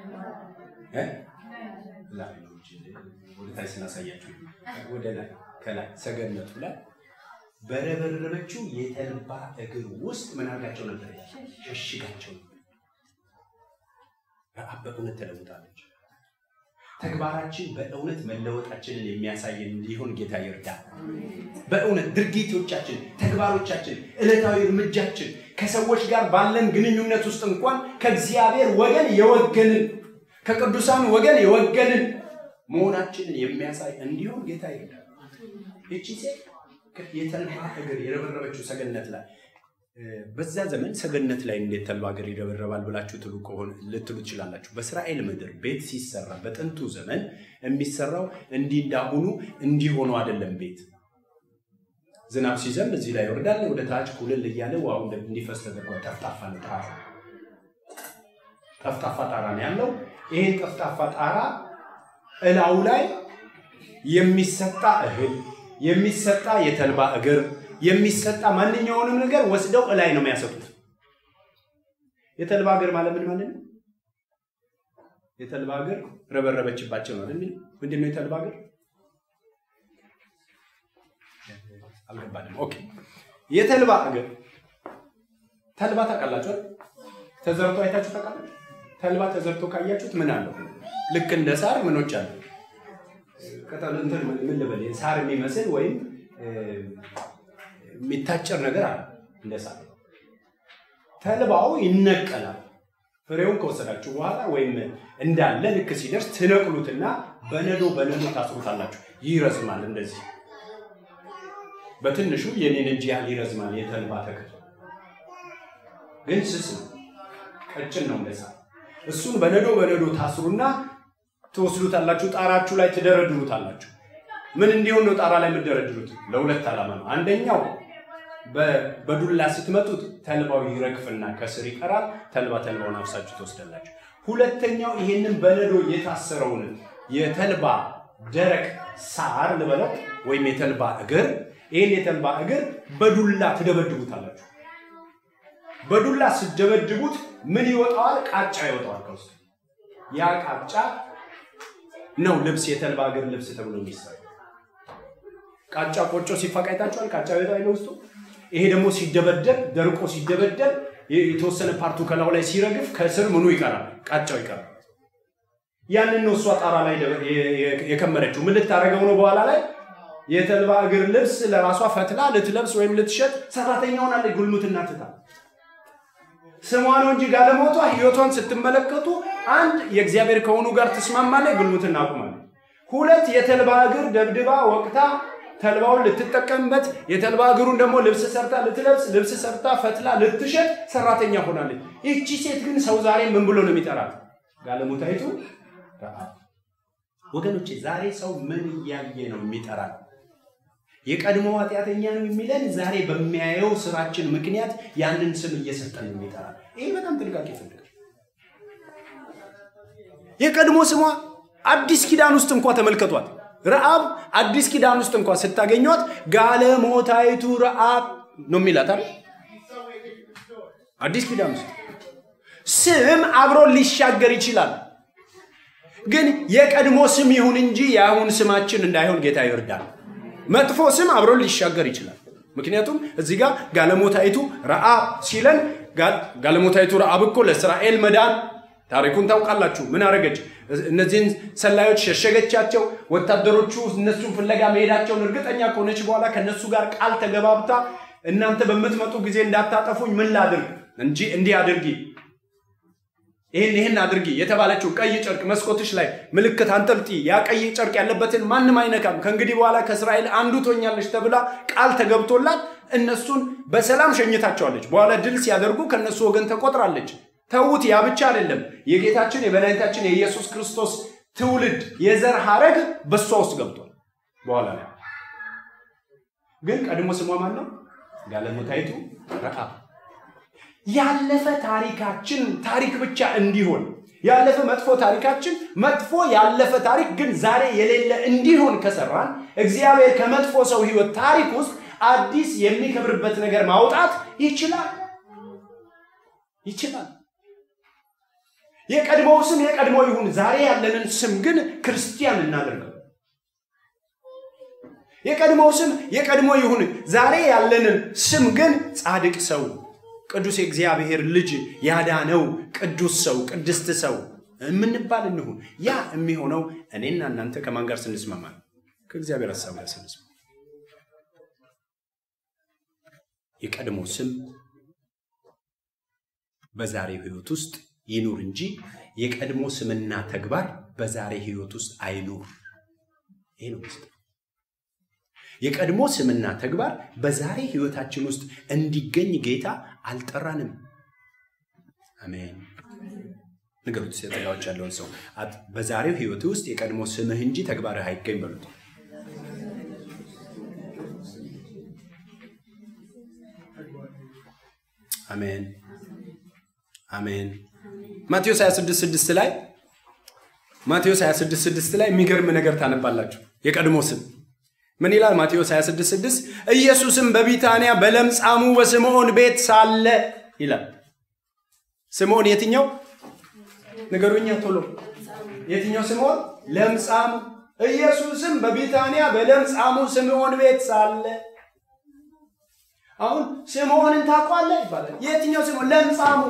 ወደ ታች ስናሳያችሁ ወደ ላይ ከላይ ሰገነቱ ላይ በረበረበችው የተልባ እግር ውስጥ ምን አድርጋቸው ነበር? ሸሽጋቸው ነበር። ረአብ በእውነት ተለውጣለች። ተግባራችን በእውነት መለወጣችንን የሚያሳይ እንዲሆን ጌታ ይርዳል። በእውነት ድርጊቶቻችን፣ ተግባሮቻችን፣ ዕለታዊ እርምጃችን ከሰዎች ጋር ባለን ግንኙነት ውስጥ እንኳን ከእግዚአብሔር ወገን የወገንን ከቅዱሳን ወገን የወገንን መሆናችንን የሚያሳይ እንዲሆን ጌታ ይርዳል። ይቺ ሴት የተልባ እግር የረበረበችው ሰገነት ላይ በዛ ዘመን ሰገነት ላይ እንዴት ተልባ እግር ይረበረባል ብላችሁ ትሉ ከሆነ ልትሉ ትችላላችሁ። በእስራኤል ምድር ቤት ሲሰራ በጥንቱ ዘመን የሚሰራው እንዲህ እንዳሁኑ እንዲህ ሆኖ አይደለም። ቤት ዝናብ ሲዘንብ እዚህ ላይ ይወርዳል፣ ወደ ታች ኩልል እያለ ውሃው እንዲፈስ ተደርጓል። ጠፍጣፋ ነው ጣራ፣ ጠፍጣፋ ጣራ ነው ያለው። ይህን ጠፍጣፋ ጣራ እላው ላይ የሚሰጣ እህል የሚሰጣ የተልባ እግር የሚሰጣ ማንኛውንም ነገር ወስደው እላይ ነው የሚያሰጡት። የተልባ እግር ማለት ምን ማለት ነው? የተልባ እግር ረበረበችባቸው ነው አይደል? ምንድን ነው የተልባ እግር? አልገባንም። ኦኬ፣ የተልባ እግር ተልባ ታውቃላችሁ? ተዘርቶ አይታችሁ ታውቃላችሁ? ተልባ ተዘርቶ ካያችሁት ምን አለው? ልክ እንደ ሳር ምኖች አሉ። ቅጠል እንትን ምን ልበል ሳር የሚመስል ወይም የሚታጨር ነገር አለ እንደ ሳር። ተልባው ይነቀላል። ፍሬውን ከወሰዳችሁ በኋላ ወይም እንዳለ ልክ ሲደርስ ትነቅሉትና በነዶ በነዶ ታስሩታላችሁ። ይረዝማል። እንደዚህ በትንሹ የኔን እጅ ያህል ይረዝማል። የተልባ ተክል ግን ስስ ነው፣ ቀጭን ነው እንደ ሳር። እሱን በነዶ በነዶ ታስሩና ትወስዱታላችሁ። ጣራችሁ ላይ ትደረድሩታላችሁ። ምን እንዲሆን ነው ጣራ ላይ የምትደረድሩት? ለሁለት ዓላማ ነው። አንደኛው በዱላ ስትመጡት ተልባው ይረግፍና ከስር ይቀራል። ተልባ ተልባውን አፍሳችሁ ትወስዳላችሁ። ሁለተኛው ይሄንን በነዶ የታሰረውን የተልባ ደረቅ ሳር ልበለው ወይም የተልባ እግር፣ ይህን የተልባ እግር በዱላ ትደበድቡታላችሁ። በዱላ ስትደበድቡት ምን ይወጣዋል? ቃጫ ይወጣዋል ከውስጥ ያ ቃጫ ነው ልብስ የተልባ እግር ልብስ ተብሎ የሚሰራ ቃጫ ቆጮ ሲፋቅ አይታችኋል። ቃጫ ቤት አይነ ውስጡ ይሄ ደግሞ ሲደበደብ ደርቆ ሲደበደብ የተወሰነ ፓርቱ ከላዩ ላይ ሲረግፍ ከስር ምኑ ይቀራል? ቃጫው ይቀራል። ያንን ነው እሷ ጣራ ላይ የከመረችው። ምን ልታደርገው ነው? በኋላ ላይ የተልባ እግር ልብስ ለራሷ ፈትላ ልትለብስ ወይም ልትሸጥ ሰራተኛ ሆናለች። ጉልሙትና ትታ ስሟ ነው እንጂ ጋለሞቷ ህይወቷን ስትመለከቱ አንድ የእግዚአብሔር ከሆኑ ጋር ትስማማለች፣ ጉልሙትና አቁማለች። ሁለት የተልባ እግር ደብድባ ወቅታ ተልባውን ልትጠቀምበት የተልባ እግሩን ደግሞ ልብስ ሰርታ ልትለብስ ልብስ ሰርታ ፈትላ ልትሸጥ ሰራተኛ ሆናለች። ይቺ ሴት ግን ሰው ዛሬ ምን ብሎ ነው የሚጠራት? ጋለሞታይቱ ረአብ። ወገኖቼ ዛሬ ሰው ምን እያየ ነው የሚጠራል? የቀድሞ ኃጢአተኛ ነው የሚለን ዛሬ በሚያየው ስራችን ምክንያት ያንን ስም እየሰጠን ነው የሚጠራል። ይህ በጣም ጥንቃቄ ይፈልጋል። የቀድሞ ስሟ አዲስ ኪዳን ውስጥ እንኳ ተመልከቷት። ረአብ አዲስ ኪዳን ውስጥ እንኳ ስታገኟት ጋለሞታይቱ ረአብ ነው የሚላት አይደል? አዲስ ኪዳን ውስጥ ስም አብሮ ሊሻገር ይችላል። ግን የቀድሞ ስም ይሁን እንጂ የአሁን ስማችን እንዳይሆን ጌታ ይርዳል። መጥፎ ስም አብሮ ሊሻገር ይችላል። ምክንያቱም እዚህ ጋር ጋለሞታይቱ ረአብ ሲለን ጋለሞታይቱ ረአብ እኮ ለእስራኤል መዳን ታሪኩን ታውቃላችሁ። ምን አደረገች? እነዚህን ሰላዮች ሸሸገቻቸው። ወታደሮቹ እነሱን ፍለጋ መሄዳቸውን እርግጠኛ ከሆነች በኋላ ከነሱ ጋር ቃል ተገባብታ እናንተ በምትመጡ ጊዜ እንዳታጠፉኝ ምን ላድርግ እንጂ እንዲህ አድርጊ፣ ይህን ይህን አድርጊ የተባለችው ቀይ ጨርቅ መስኮትሽ ላይ ምልክት አንጠልጢ፣ ያ ቀይ ጨርቅ ያለበትን ማንም አይነካም፣ ከእንግዲህ በኋላ ከእስራኤል አንዱ ትሆኛለች ተብላ ቃል ተገብቶላት እነሱን በሰላም ሸኝታቸዋለች። በኋላ ድል ሲያደርጉ ከእነሱ ወገን ተቆጥራለች። ተዉት። ያ ብቻ አይደለም። የጌታችን የመድኃኒታችን የኢየሱስ ክርስቶስ ትውልድ የዘር ሀረግ በእሷ ውስጥ ገብቷል። በኋላ ላይ ግን ቀድሞ ስሟ ማን ነው? ጋለሞታይቱ ረአብ። ያለፈ ታሪካችን ታሪክ ብቻ እንዲሆን ያለፈ መጥፎ ታሪካችን መጥፎ ያለፈ ታሪክ ግን ዛሬ የሌለ እንዲሆን ከሰራን እግዚአብሔር ከመጥፎ ሰው ህይወት ታሪክ ውስጥ አዲስ የሚከብርበት ነገር ማውጣት ይችላል ይችላል። የቀድሞው ስም የቀድሞ ይሁን፣ ዛሬ ያለንን ስም ግን ክርስቲያን እናደርገው። የቀድሞው ስም የቀድሞ ይሁን፣ ዛሬ ያለንን ስም ግን ጻድቅ ሰው፣ ቅዱስ የእግዚአብሔር ልጅ ያዳነው ቅዱስ ሰው፣ ቅድስት ሰው የምንባል እንሁን። ያ የሚሆነው እኔና እናንተ ከማን ጋር ስንስማማ ነው? ከእግዚአብሔር ሀሳብ ጋር ስንስማማ። የቀድሞ ስም በዛሬው ህይወት ውስጥ ይኑር እንጂ የቀድሞ ስምና ተግባር በዛሬ ህይወት ውስጥ አይኑር። ይሄ ነው ምስጢር። የቀድሞ ስምና ተግባር በዛሬ ህይወታችን ውስጥ እንዲገኝ ጌታ አልጠራንም። አሜን። ንገሩት ተጋዎች ያለውን ሰው በዛሬው ህይወት ውስጥ የቀድሞ ስምህ እንጂ ተግባርህ አይገኝ በሉት። አሜን አሜን። ማቴዎስ 26 ላይ ማቴዎስ 26 ላይ የሚገርም ነገር ታነባላችሁ። የቀድሞ ስም ምን ይላል? ማቴዎስ 26 ኢየሱስም በቢታንያ በለምጻሙ በስምዖን ቤት ሳለ ይላል። ስምዖን የትኛው ንገሩኛ ቶሎ። የትኛው ስምዖን? ለምጻሙ። ኢየሱስም በቢታንያ በለምጻሙ ስምዖን ቤት ሳለ አሁን ስምዖንን ታውቋለህ ይባላል። የትኛው ስምዖን? ለምጻሙ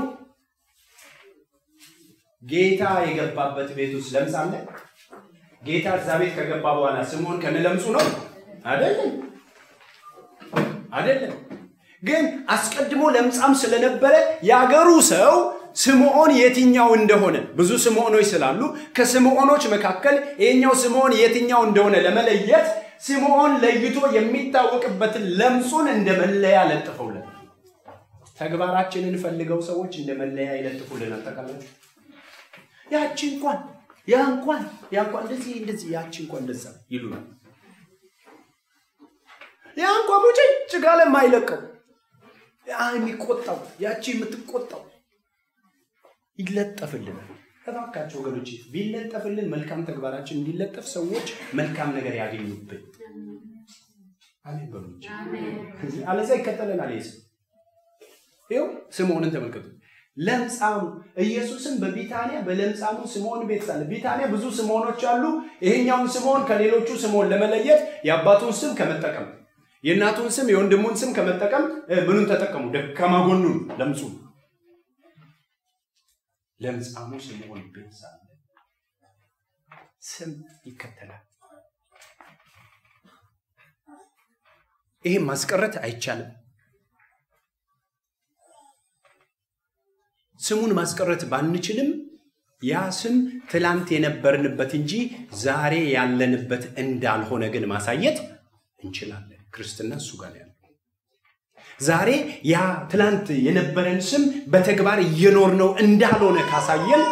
ጌታ የገባበት ቤት ውስጥ ለምጽ አለ? ጌታ እዛ ቤት ከገባ በኋላ ስምዖን ከነለምጹ ነው? አይደለም፣ አይደለም። ግን አስቀድሞ ለምጻም ስለነበረ የአገሩ ሰው ስምዖን የትኛው እንደሆነ ብዙ ስምዖኖች ስላሉ ከስምዖኖች መካከል ይሄኛው ስምዖን የትኛው እንደሆነ ለመለየት ስምዖን ለይቶ የሚታወቅበትን ለምጹን እንደ መለያ ለጥፈውልን። ተግባራችንን ፈልገው ሰዎች እንደ መለያ ይለጥፉልን። አጠቃላችሁ ያቺ እንኳን ያ እንኳን ያ እንኳን እንደዚህ እንደዚህ ያቺ እንኳን እንደዛ ይሉናል። ያ እንኳን ሙጭጭ ጋለ የማይለቀው ያ የሚቆጣው ያቺ የምትቆጣው ይለጠፍልናል። እባካቸው ወገኖች ቢለጠፍልን መልካም ተግባራችን እንዲለጠፍ ሰዎች መልካም ነገር ያገኙብን። አሜን በሉች። አለዛ ይከተለናል። ይህ ይኸው ስምዖንን ተመልከቱ። ለምጻሙ ኢየሱስም በቢታንያ በለምጻሙ ስምዖን ቤት ሳለ። ቢታንያ ብዙ ስምዖኖች አሉ። ይሄኛውን ስምዖን ከሌሎቹ ስምዖን ለመለየት የአባቱን ስም ከመጠቀም የእናቱን ስም የወንድሙን ስም ከመጠቀም ምኑን ተጠቀሙ? ደካማ ጎኑን ለምጹ ለምጻሙ ስምዖን ቤት ሳለ ስም ይከተላል። ይሄም ማስቀረት አይቻልም። ስሙን ማስቀረት ባንችልም ያ ስም ትላንት የነበርንበት እንጂ ዛሬ ያለንበት እንዳልሆነ ግን ማሳየት እንችላለን። ክርስትና እሱ ጋር ያለ ዛሬ ያ ትላንት የነበረን ስም በተግባር እየኖርነው እንዳልሆነ ካሳየን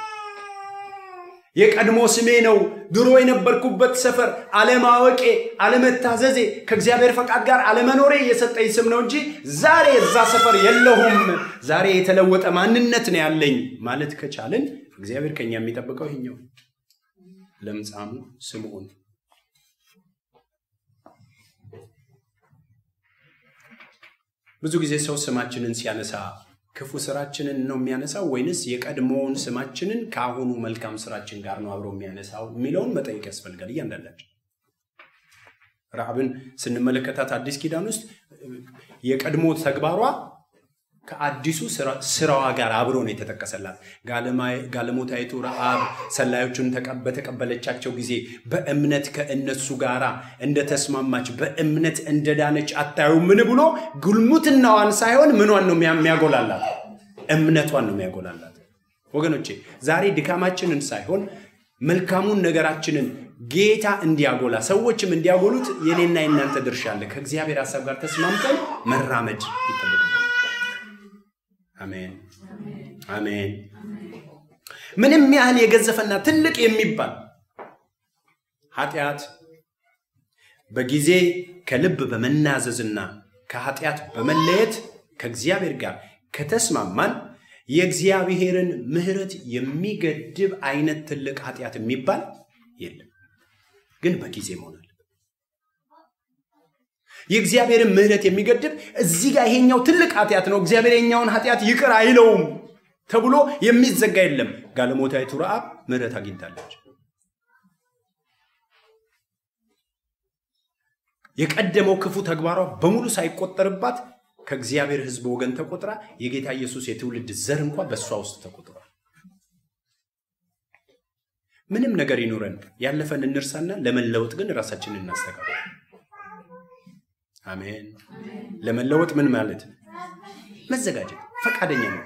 የቀድሞ ስሜ ነው፣ ድሮ የነበርኩበት ሰፈር አለማወቄ፣ አለመታዘዜ፣ ከእግዚአብሔር ፈቃድ ጋር አለመኖሬ የሰጠኝ ስም ነው እንጂ ዛሬ እዛ ሰፈር የለሁም፣ ዛሬ የተለወጠ ማንነት ነው ያለኝ ማለት ከቻልን እግዚአብሔር ከኛ የሚጠብቀው ይሄኛው ለምጻሙ ስምዖን ብዙ ጊዜ ሰው ስማችንን ሲያነሳ ክፉ ስራችንን ነው የሚያነሳው ወይንስ የቀድሞውን ስማችንን ከአሁኑ መልካም ስራችን ጋር ነው አብሮ የሚያነሳው የሚለውን መጠየቅ ያስፈልጋል። እያንዳንዳችን ረሃብን ስንመለከታት አዲስ ኪዳን ውስጥ የቀድሞ ተግባሯ ከአዲሱ ስራዋ ጋር አብሮ ነው የተጠቀሰላት። ጋለሞታይቱ ረሃብ ሰላዮቹን በተቀበለቻቸው ጊዜ በእምነት ከእነሱ ጋር እንደተስማማች በእምነት እንደዳነች አታዩ ምን ብሎ ጉልሙትናዋን ሳይሆን ምኗን ነው የሚያጎላላት? እምነቷን ነው የሚያጎላላት። ወገኖቼ ዛሬ ድካማችንን ሳይሆን መልካሙን ነገራችንን ጌታ እንዲያጎላ ሰዎችም እንዲያጎሉት የኔና የእናንተ ድርሻ አለ። ከእግዚአብሔር ሀሳብ ጋር ተስማምተን መራመድ ይጠበቅብናል። አሜን አሜን። ምንም ያህል የገዘፈና ትልቅ የሚባል ኃጢአት በጊዜ ከልብ በመናዘዝና ከኃጢአት በመለየት ከእግዚአብሔር ጋር ከተስማማን የእግዚአብሔርን ምሕረት የሚገድብ አይነት ትልቅ ኃጢአት የሚባል የለም። ግን በጊዜ መሆናል። የእግዚአብሔርን ምሕረት የሚገድብ እዚህ ጋር ይሄኛው ትልቅ ኃጢአት ነው፣ እግዚአብሔር የኛውን ኃጢአት ይቅር አይለውም ተብሎ የሚዘጋ የለም። ጋለሞታይቱ ረዓብ ምሕረት አግኝታለች። የቀደመው ክፉ ተግባሯ በሙሉ ሳይቆጠርባት ከእግዚአብሔር ሕዝብ ወገን ተቆጥራ የጌታ ኢየሱስ የትውልድ ዘር እንኳ በእሷ ውስጥ ተቆጥሯል። ምንም ነገር ይኑረን፣ ያለፈን እንርሳና ለመለወጥ ግን ራሳችንን እናስተካክል። አሜን። ለመለወጥ ምን ማለት መዘጋጀት፣ ፈቃደኛ ነው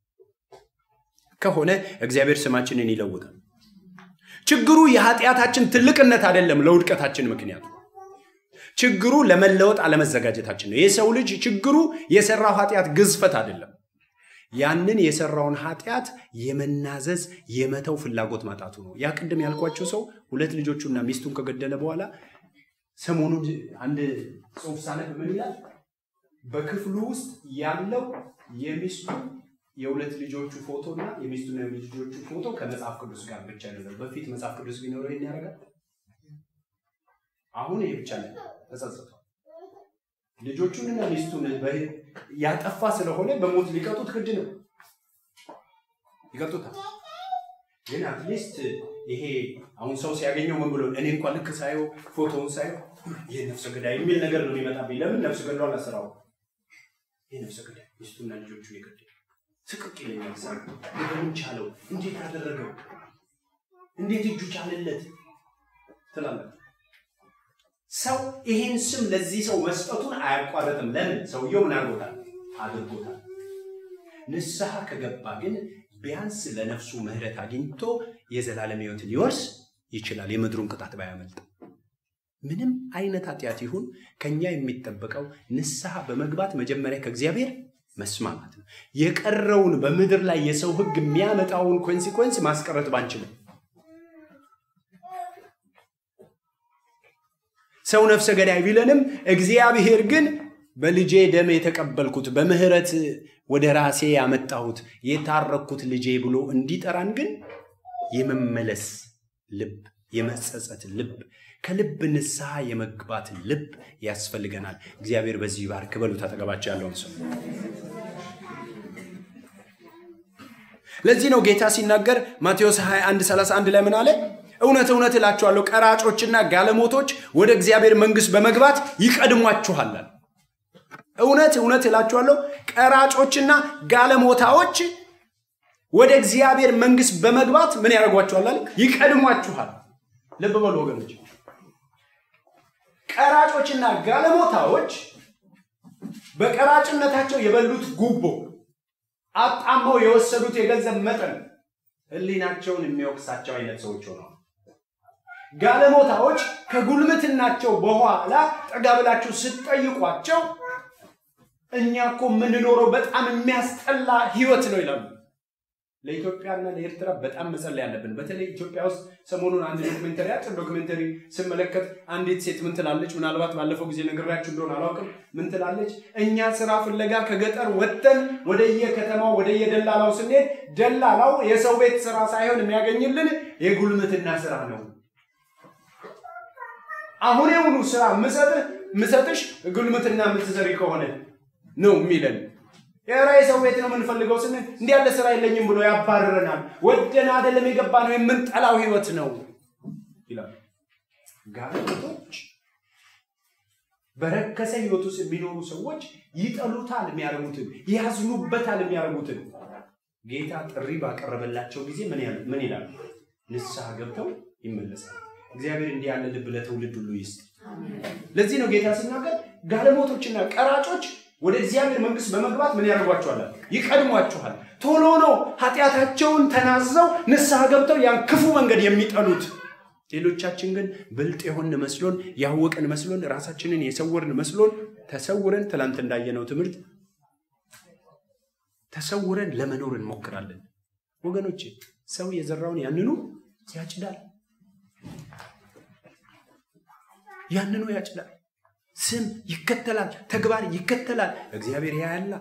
ከሆነ እግዚአብሔር ስማችንን ይለውጣል። ችግሩ የኃጢአታችን ትልቅነት አይደለም፣ ለውድቀታችን ምክንያቱ ችግሩ ለመለወጥ አለመዘጋጀታችን ነው። የሰው ልጅ ችግሩ የሰራው ኃጢአት ግዝፈት አይደለም። ያንን የሰራውን ኃጢአት የመናዘዝ የመተው ፍላጎት ማጣቱ ነው። ያ ቅድም ያልኳቸው ሰው ሁለት ልጆቹና ሚስቱን ከገደለ በኋላ ሰሞኑን አንድ ጽሑፍ ሳነብ ምን ይላል? በክፍሉ ውስጥ ያለው የሚስቱ የሁለት ልጆቹ ፎቶ እና የሚስቱና የልጆቹ ፎቶ ከመጽሐፍ ቅዱስ ጋር ብቻ ነው። በፊት መጽሐፍ ቅዱስ ቢኖረው ይሄን ያደርጋል። አሁን ይሄ ብቻ ነው። ተጸጽቷል። ልጆቹንና ሚስቱን ያጠፋ ስለሆነ በሞት ሊቀጡት ግድ ነው። ይቀጡታል። ግን አትሊስት ይሄ አሁን ሰው ሲያገኘው ምን ብሎ እኔ እንኳን ልክ ሳየው ፎቶውን ሳየው ይህ ነፍሰ ገዳይ የሚል ነገር ነው የሚመጣብኝ። ለምን ነፍሰ ገድሏን አስራው ይህ ነፍሰ ገዳይ ሚስቱና ልጆቹን የገደለ ስቅቅ ይለኛል። ሳ በምን ቻለው? እንዴት አደረገው? እንዴት እጁ ቻለለት ትላለህ። ሰው ይሄን ስም ለዚህ ሰው መስጠቱን አያቋርጥም። ለምን? ሰውየው ምን አድርጎታል? አድርጎታል። ንስሐ ከገባ ግን ቢያንስ ለነፍሱ ምሕረት አግኝቶ የዘላለም ሕይወትን ሊወርስ ይችላል። የምድሩን ቅጣት ባያመልጥ ምንም አይነት ኃጢአት ይሁን ከኛ የሚጠበቀው ንስሐ በመግባት መጀመሪያ ከእግዚአብሔር መስማማት ነው። የቀረውን በምድር ላይ የሰው ሕግ የሚያመጣውን ኮንሲኮንስ ማስቀረት ባንችልም ሰው ነፍሰ ገዳይ ቢለንም እግዚአብሔር ግን በልጄ ደም የተቀበልኩት በምህረት ወደ ራሴ ያመጣሁት የታረኩት ልጄ ብሎ እንዲጠራን ግን የመመለስ ልብ፣ የመጸጸት ልብ፣ ከልብ ንስሐ የመግባት ልብ ያስፈልገናል። እግዚአብሔር በዚህ ባርክ በሉ። ታጠገባቸው ያለውን ሰው ለዚህ ነው ጌታ ሲናገር ማቴዎስ 21 31 ላይ ምን አለ? እውነት እውነት እላችኋለሁ ቀራጮችና ጋለሞቶች ወደ እግዚአብሔር መንግሥት በመግባት ይቀድሟችኋል። እውነት እውነት እላችኋለሁ ቀራጮችና ጋለሞታዎች ወደ እግዚአብሔር መንግሥት በመግባት ምን ያደርጓችኋል? ይቀድሟችኋል። ልብ በሉ ወገኖች፣ ቀራጮችና ጋለሞታዎች በቀራጭነታቸው የበሉት ጉቦ፣ አጣመው የወሰዱት የገንዘብ መጠን ሕሊናቸውን የሚወቅሳቸው አይነት ሰዎች ሆነዋል። ጋለሞታዎች ከጉልምትናቸው በኋላ ጠጋ ብላችሁ ስትጠይቋቸው እኛ እኮ የምንኖረው በጣም የሚያስጠላ ህይወት ነው ይላሉ። ለኢትዮጵያና ለኤርትራ በጣም መጸለይ ያለብን። በተለይ ኢትዮጵያ ውስጥ ሰሞኑን አንድ ዶክሜንተሪ አጭር ዶክሜንተሪ ስመለከት አንዲት ሴት ምን ትላለች? ምናልባት ባለፈው ጊዜ ነግራችሁ እንደሆነ አላውቅም። ምን ትላለች? እኛ ስራ ፍለጋ ከገጠር ወጥተን ወደየከተማው ወደየደላላው ስንሄድ ደላላው የሰው ቤት ስራ ሳይሆን የሚያገኝልን የጉልምትና ስራ ነው። አሁን የሙሉ ስራ ምሰጥሽ ጉልምትና የምትሰሪ ከሆነ ነው የሚለን። የራ የሰው ቤት ነው የምንፈልገው ስንል እንዲህ ያለ ስራ የለኝም ብሎ ያባርረናል። ወደን አይደለም የገባ ነው የምንጠላው ህይወት ነው ይላል። ጋለሞቶች በረከሰ ህይወት ውስጥ የሚኖሩ ሰዎች ይጠሉታል የሚያደርጉትን፣ ያዝኑበታል የሚያደርጉትን። ጌታ ጥሪ ባቀረበላቸው ጊዜ ምን ይላሉ? ንስሐ ገብተው ይመለሳል። እግዚአብሔር እንዲህ ያለ ልብ ለትውልድ ሁሉ ይስጥ። ለዚህ ነው ጌታ ሲናገር ጋለሞቶችና ቀራጮች ወደ እግዚአብሔር መንግስት በመግባት ምን ያደርጓቸዋል? ይቀድሟችኋል። ቶሎ ነው ኃጢአታቸውን ተናዘው ንስሐ ገብተው ያን ክፉ መንገድ የሚጠሉት። ሌሎቻችን ግን ብልጥ የሆን መስሎን ያወቅን መስሎን ራሳችንን የሰወርን መስሎን ተሰውረን ትላንት እንዳየነው ትምህርት ተሰውረን ለመኖር እንሞክራለን። ወገኖች ሰው የዘራውን ያንኑ ያጭዳል። ያንኑ ያጭዳል። ስም ይከተላል፣ ተግባር ይከተላል። እግዚአብሔር ያያላ።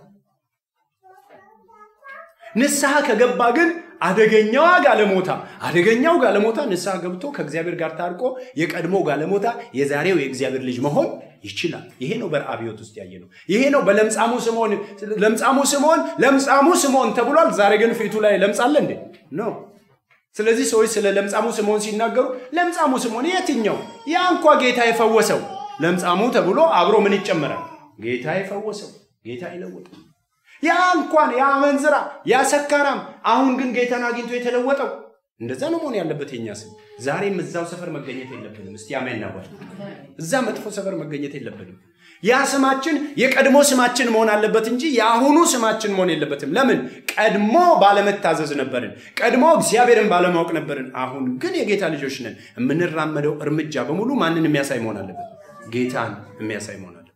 ንስሐ ከገባ ግን አደገኛዋ ጋለሞታ አደገኛው ጋለሞታ ንስሐ ገብቶ ከእግዚአብሔር ጋር ታርቆ የቀድሞ ጋለሞታ የዛሬው የእግዚአብሔር ልጅ መሆን ይችላል። ይሄ ነው በረአብ ሕይወት ውስጥ ያየ ነው። ይሄ ነው በለምጻሙ ስምዖን ለምጻሙ ስምዖን ለምጻሙ ስምዖን ተብሏል። ዛሬ ግን ፊቱ ላይ ለምጽ አለ እንዴ? ነው። ስለዚህ ሰዎች ስለ ለምጻሙ ስምዖን ሲናገሩ ለምጻሙ ስምዖን የትኛው? ያ እንኳ ጌታ የፈወሰው ለምጻሙ ተብሎ አብሮ ምን ይጨመራል? ጌታ የፈወሰው ጌታ ይለወጠው ያ እንኳን ያ መንዝራ ያ ሰካራም አሁን ግን ጌታን አግኝቶ የተለወጠው እንደዛ ነው መሆን ያለበት። የኛ ስም ዛሬም እዛው ሰፈር መገኘት የለብንም። እስቲ አሜን ናባል። እዛ መጥፎ ሰፈር መገኘት የለብንም። ያ ስማችን የቀድሞ ስማችን መሆን አለበት እንጂ የአሁኑ ስማችን መሆን የለበትም። ለምን? ቀድሞ ባለመታዘዝ ነበርን። ቀድሞ እግዚአብሔርን ባለማወቅ ነበርን። አሁን ግን የጌታ ልጆች ነን። የምንራመደው እርምጃ በሙሉ ማንን የሚያሳይ መሆን አለበት? ጌታን የሚያሳይ መሆን አለበት።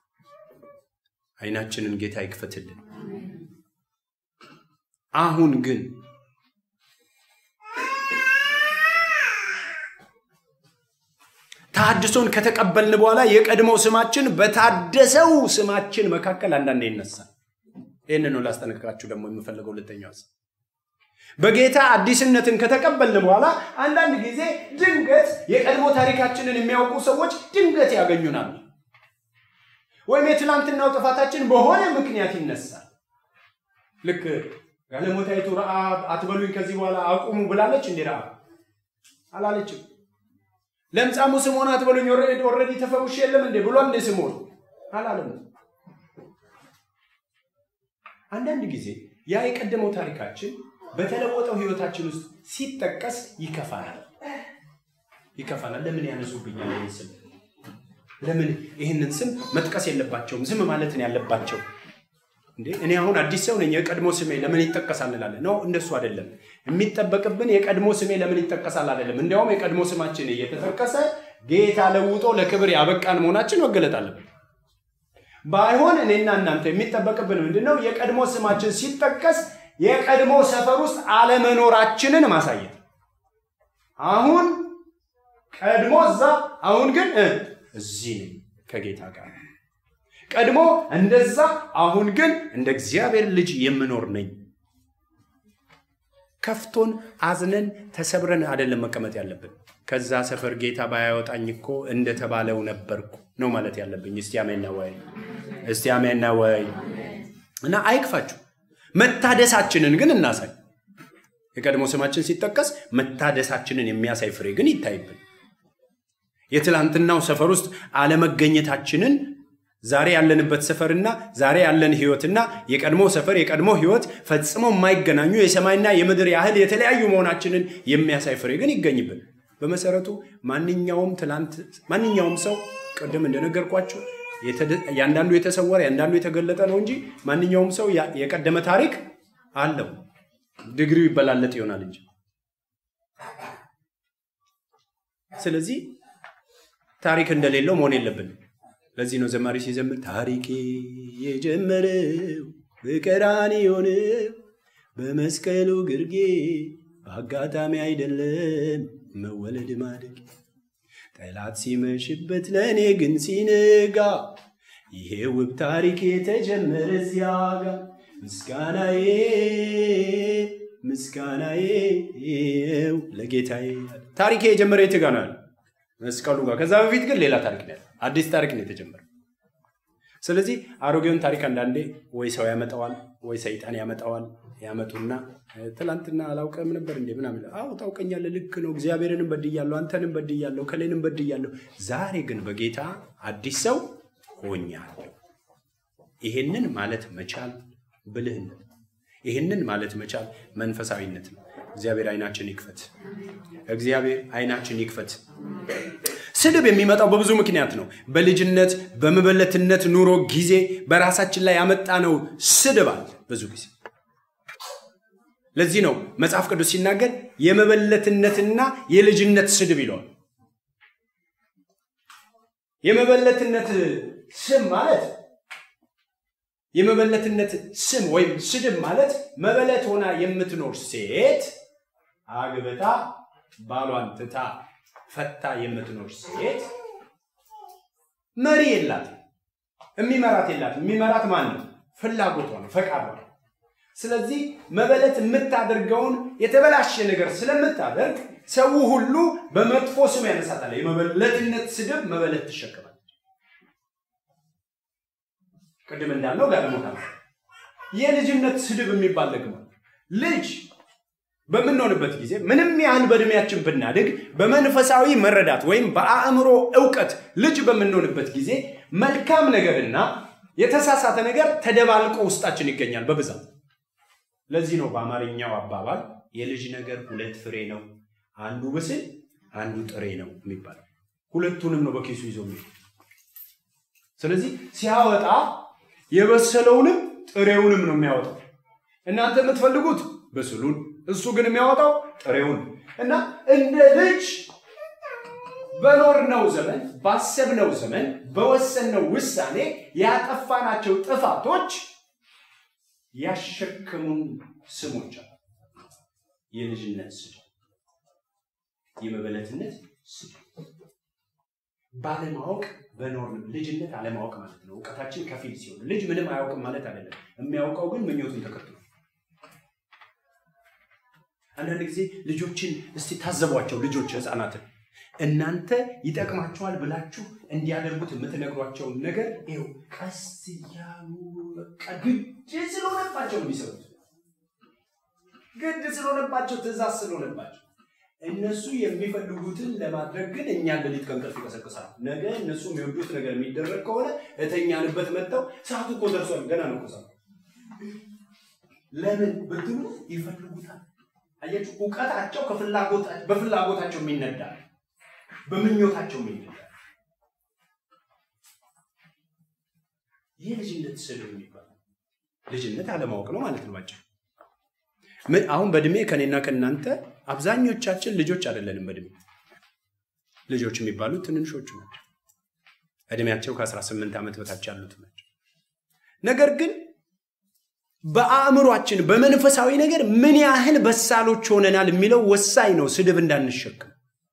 አይናችንን ጌታ ይክፈትልን። አሁን ግን ታድሶን ከተቀበልን በኋላ የቀድሞው ስማችን በታደሰው ስማችን መካከል አንዳንዴ ይነሳል። ይህን ነው ላስጠነቅቃችሁ ደግሞ የምፈልገው ሁለተኛው ሀሳብ። በጌታ አዲስነትን ከተቀበልን በኋላ አንዳንድ ጊዜ ድንገት የቀድሞ ታሪካችንን የሚያውቁ ሰዎች ድንገት ያገኙናል። ወይም የትላንትናው ጥፋታችን በሆነ ምክንያት ይነሳል። ልክ ጋለሞታይቱ ረአብ አትበሉኝ ከዚህ በኋላ አቁሙ ብላለች እንዴ? ረአብ አላለችም። ለምጻሙ ስምዖን አትበሉኝ ኦልሬዲ ተፈውሽ የለም እንዴ ብሏል እንዴ? ስምዖን አላለም። አንዳንድ ጊዜ ያ የቀደመው ታሪካችን በተለወጠው ህይወታችን ውስጥ ሲጠቀስ ይከፋናል ይከፋናል። ለምን ያነሱብኛል ይህን ስም? ለምን ይህንን ስም መጥቀስ የለባቸውም? ዝም ማለት ነው ያለባቸው። እንዴ እኔ አሁን አዲስ ሰው ነኝ፣ የቀድሞ ስሜ ለምን ይጠቀሳል እንላለን። ነው እንደሱ አይደለም። የሚጠበቅብን የቀድሞ ስሜ ለምን ይጠቀሳል አይደለም። እንዲያውም የቀድሞ ስማችን እየተጠቀሰ ጌታ ለውጦ ለክብር ያበቃን መሆናችን መገለጥ አለብን። ባይሆን እኔና እናንተ የሚጠበቅብን ምንድን ነው? የቀድሞ ስማችን ሲጠቀስ የቀድሞ ሰፈር ውስጥ አለመኖራችንን ማሳየት። አሁን ቀድሞ እዛ፣ አሁን ግን እዚህ ነኝ ከጌታ ጋር ቀድሞ እንደዛ አሁን ግን እንደ እግዚአብሔር ልጅ የምኖር ነኝ። ከፍቶን አዝነን ተሰብረን አይደለም መቀመጥ ያለብን። ከዛ ሰፈር ጌታ ባያወጣኝ እኮ እንደተባለው ነበርኩ ነው ማለት ያለብኝ። እስቲ አሜን ነው ወይ? እስቲ አሜን ነው ወይ? እና አይክፋችሁ። መታደሳችንን ግን እናሳይ። የቀድሞ ስማችን ሲጠቀስ መታደሳችንን የሚያሳይ ፍሬ ግን ይታይብን። የትላንትናው ሰፈር ውስጥ አለመገኘታችንን ዛሬ ያለንበት ሰፈርና ዛሬ ያለን ህይወትና የቀድሞ ሰፈር የቀድሞ ህይወት ፈጽሞ የማይገናኙ የሰማይና የምድር ያህል የተለያዩ መሆናችንን የሚያሳይ ፍሬ ግን ይገኝብን። በመሰረቱ ማንኛውም ትላንት ማንኛውም ሰው ቅድም እንደነገርኳቸው ያንዳንዱ የተሰወረ ያንዳንዱ የተገለጠ ነው እንጂ ማንኛውም ሰው የቀደመ ታሪክ አለው። ድግሪው ይበላለጥ ይሆናል እንጂ ስለዚህ ታሪክ እንደሌለው መሆን የለብንም። ለዚህ ነው ዘማሪ ሲዘምር ታሪኬ የጀመረው በቀራንዮ ነው፣ በመስቀሉ ግርጌ በአጋጣሚ አይደለም መወለድ ማደግ። ጠላት ሲመሽበት ለእኔ ግን ሲነጋ ይሄ ውብ ታሪክ የተጀመረ እዚያ ጋ ምስጋናዬ ምስጋናዬ ለጌታዬ። ታሪኬ የጀመረ የት ጋ ነው? መስቀሉ ጋር። ከዛ በፊት ግን ሌላ ታሪክ ነው አዲስ ታሪክ ነው የተጀመረው። ስለዚህ አሮጌውን ታሪክ አንዳንዴ ወይ ሰው ያመጣዋል ወይ ሰይጣን ያመጣዋል። ያመጡና ትላንትና አላውቅም ነበር እንዴ ምናምን። አዎ ታውቀኛለህ፣ ልክ ነው። እግዚአብሔርንም በድያለሁ፣ አንተንም በድያለሁ፣ ከሌንም በድያለሁ። ዛሬ ግን በጌታ አዲስ ሰው ሆኛለሁ። ይሄንን ማለት መቻል ብልህነት፣ ይሄንን ማለት መቻል መንፈሳዊነት ነው። እግዚአብሔር አይናችን ይክፈት። እግዚአብሔር አይናችን ይክፈት። ስድብ የሚመጣው በብዙ ምክንያት ነው። በልጅነት በመበለትነት ኑሮ ጊዜ በራሳችን ላይ ያመጣነው ስድብ አለ ብዙ ጊዜ። ለዚህ ነው መጽሐፍ ቅዱስ ሲናገር የመበለትነትና የልጅነት ስድብ ይለዋል። የመበለትነት ስም ማለት የመበለትነት ስም ወይም ስድብ ማለት መበለት ሆና የምትኖር ሴት አግብታ ባሏን ትታ ፈታ የምትኖር ሴት መሪ የላትም፣ የሚመራት የላትም። የሚመራት ማን ነው? ፍላጎቷ ነው፣ ፈቃዷ ነው። ስለዚህ መበለት የምታደርገውን የተበላሸ ነገር ስለምታደርግ ሰው ሁሉ በመጥፎ ስም ያነሳታል። የመበለትነት ስድብ መበለት ትሸከማለች። ቅድም እንዳልነው ጋለሞታ ነው። የልጅነት ስድብ የሚባል ደግሞ ልጅ በምንሆንበት ጊዜ ምንም ያህል በእድሜያችን ብናድግ በመንፈሳዊ መረዳት ወይም በአእምሮ እውቀት ልጅ በምንሆንበት ጊዜ መልካም ነገርና የተሳሳተ ነገር ተደባልቆ ውስጣችን ይገኛል በብዛት። ለዚህ ነው በአማርኛው አባባል የልጅ ነገር ሁለት ፍሬ ነው፣ አንዱ ብስል አንዱ ጥሬ ነው የሚባለው። ሁለቱንም ነው በኪሱ ይዞ የሚሄድ። ስለዚህ ሲያወጣ የበሰለውንም ጥሬውንም ነው የሚያወጣው። እናንተ የምትፈልጉት ብስሉን፣ እሱ ግን የሚያወጣው ጥሬውን እና እንደ ልጅ በኖርነው ዘመን ባሰብነው ዘመን በወሰንነው ውሳኔ ያጠፋናቸው ጥፋቶች ያሸከሙን ስሞች አሉ። የልጅነት ስም፣ የመበለትነት ስም ባለማወቅ በኖር ልጅነት አለማወቅ ማለት ነው። እውቀታችን ከፊል ሲሆን ልጅ ምንም አያውቅም ማለት አይደለም። የሚያውቀው ግን ምኞቱን ተከትሎ አንዳንድ ጊዜ ልጆችን እስቲ ታዘቧቸው። ልጆች ህፃናትን እናንተ ይጠቅማቸዋል ብላችሁ እንዲያደርጉት የምትነግሯቸውን ነገር ይኸው ቀስ እያሉ በቃ ግድ ስለሆነባቸው ነው የሚሰሩት። ግድ ስለሆነባቸው፣ ትእዛዝ ስለሆነባቸው እነሱ የሚፈልጉትን ለማድረግ ግን እኛን ሌሊት ከእንቅልፍ ይቀሰቅሳሉ። ነገ እነሱ የሚወዱት ነገር የሚደረግ ከሆነ እተኛንበት መጥተው ሰዓቱ እኮ ደርሷል፣ ገና ነው እኮ ሰዓቱ። ለምን ብትሉ ይፈልጉታል። አያችሁ፣ እውቀታቸው በፍላጎታቸው የሚነዳ በምኞታቸው የሚነዳ ይህ ልጅነት ስድብ የሚባለው ልጅነት አለማወቅ ነው ማለት ነው ባጭሩ። አሁን በእድሜ ከኔና ከእናንተ አብዛኞቻችን ልጆች አይደለንም። በእድሜ ልጆች የሚባሉት ትንንሾቹ ናቸው። እድሜያቸው ከ18 ዓመት በታች ያሉት ናቸው። ነገር ግን በአእምሯችን በመንፈሳዊ ነገር ምን ያህል በሳሎች ሆነናል የሚለው ወሳኝ ነው። ስድብ እንዳንሸክም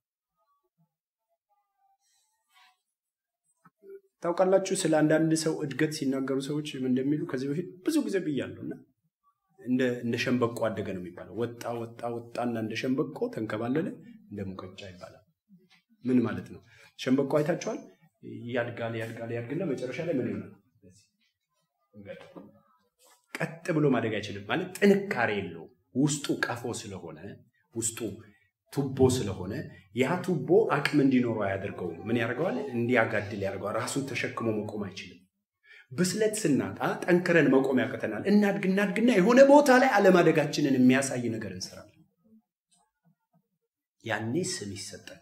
ታውቃላችሁ። ስለ አንዳንድ ሰው እድገት ሲናገሩ ሰዎች እንደሚሉ ከዚህ በፊት ብዙ ጊዜ ብያለሁ እና እንደ ሸንበቆ አደገ ነው የሚባለው። ወጣ ወጣ ወጣና እንደ ሸንበቆ ተንከባለለ እንደ ሙቀጫ ይባላል። ምን ማለት ነው? ሸንበቆ አይታችኋል? ያድጋል ያድጋል ያድግና መጨረሻ ላይ ምን ይሆናል? ቀጥ ብሎ ማደግ አይችልም። ማለት ጥንካሬ የለው። ውስጡ ቀፎ ስለሆነ ውስጡ ቱቦ ስለሆነ ያ ቱቦ አቅም እንዲኖረው አያደርገውም። ምን ያደርገዋል? እንዲያጋድል ያደርገዋል። ራሱን ተሸክሞ መቆም አይችልም። ብስለት ስናጣ ጠንክረን መቆም ያቅተናል። እናድግ እናድግና የሆነ ቦታ ላይ አለማደጋችንን የሚያሳይ ነገር እንሰራለን። ያኔ ስም ይሰጠናል።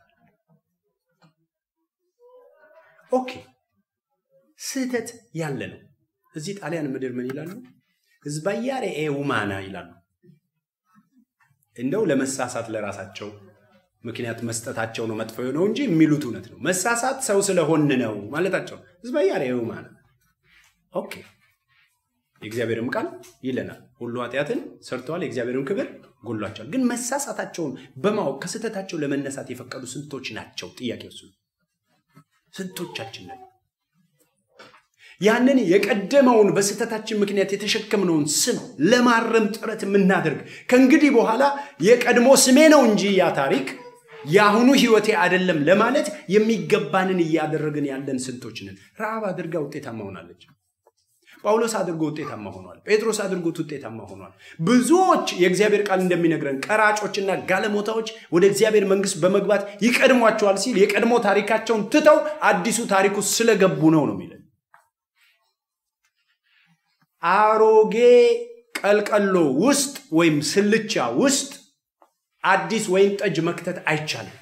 ኦኬ፣ ስህተት ያለ ነው። እዚህ ጣሊያን ምድር ምን ይላሉ? ህዝባያሬ ውማና ይላሉ። እንደው ለመሳሳት ለራሳቸው ምክንያት መስጠታቸው ነው መጥፎ የሆነው እንጂ የሚሉት እውነት ነው። መሳሳት ሰው ስለሆን ነው ማለታቸው ህዝባያሬ ውማና ኦኬ የእግዚአብሔርም ቃል ይለናል፣ ሁሉ ኃጢአትን ሰርተዋል፣ የእግዚአብሔርን ክብር ጎሏቸዋል። ግን መሳሳታቸውን በማወቅ ከስህተታቸው ለመነሳት የፈቀዱ ስንቶች ናቸው? ጥያቄ እሱ ስንቶቻችን ነን? ያንን የቀደመውን በስህተታችን ምክንያት የተሸከምነውን ስም ለማረም ጥረት የምናደርግ ከእንግዲህ በኋላ የቀድሞ ስሜ ነው እንጂ ያ ታሪክ የአሁኑ ህይወቴ አይደለም ለማለት የሚገባንን እያደረግን ያለን ስንቶች ነን? ረሃብ አድርጋ ውጤታማ ሆናለች። ጳውሎስ አድርጎ ውጤታማ ሆኗል። ጴጥሮስ አድርጎት ውጤታማ ሆኗል። ብዙዎች የእግዚአብሔር ቃል እንደሚነግረን ቀራጮችና ጋለሞታዎች ወደ እግዚአብሔር መንግስት በመግባት ይቀድሟቸዋል ሲል የቀድሞ ታሪካቸውን ትተው አዲሱ ታሪክ ውስጥ ስለገቡ ነው ነው የሚለን። አሮጌ ቀልቀሎ ውስጥ ወይም ስልቻ ውስጥ አዲስ ወይን ጠጅ መክተት አይቻልም።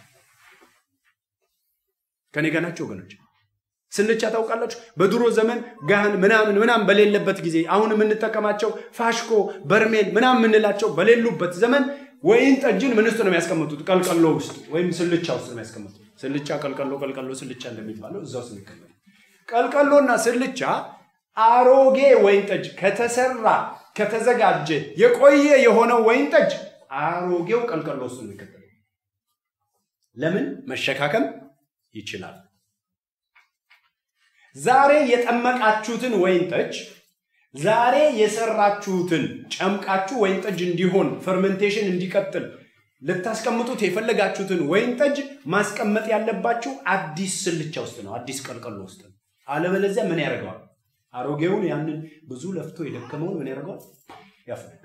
ከኔ ጋር ናቸው ወገኖች። ስልቻ ታውቃላችሁ? በድሮ ዘመን ጋህን ምናምን ምናምን በሌለበት ጊዜ አሁን የምንጠቀማቸው ፋሽኮ፣ በርሜል ምናምን የምንላቸው በሌሉበት ዘመን ወይን ጠጅን ምን ውስጥ ነው የሚያስቀምጡት? ቀልቀሎ ውስጥ ወይም ስልቻ ውስጥ ነው የሚያስቀምጡት። ስልቻ፣ ቀልቀሎ፣ ቀልቀሎ፣ ስልቻ እንደሚባለው እዛ ውስጥ የሚቀመጡ ቀልቀሎና ስልቻ አሮጌ ወይን ጠጅ ከተሰራ ከተዘጋጀ የቆየ የሆነው ወይን ጠጅ አሮጌው ቀልቀሎ ውስጥ ነው የሚከተለው። ለምን? መሸካከም ይችላል። ዛሬ የጠመቃችሁትን ወይን ጠጅ ዛሬ የሰራችሁትን ጨምቃችሁ ወይን ጠጅ እንዲሆን ፈርመንቴሽን እንዲቀጥል ልታስቀምጡት የፈለጋችሁትን ወይን ጠጅ ማስቀመጥ ያለባችሁ አዲስ ስልቻ ውስጥ ነው፣ አዲስ ቀልቀሎ ውስጥ ነው። አለበለዚያ ምን ያደርገዋል? አሮጌውን ያንን ብዙ ለፍቶ የደከመውን ምን ያደርገዋል? ያፈርዳል።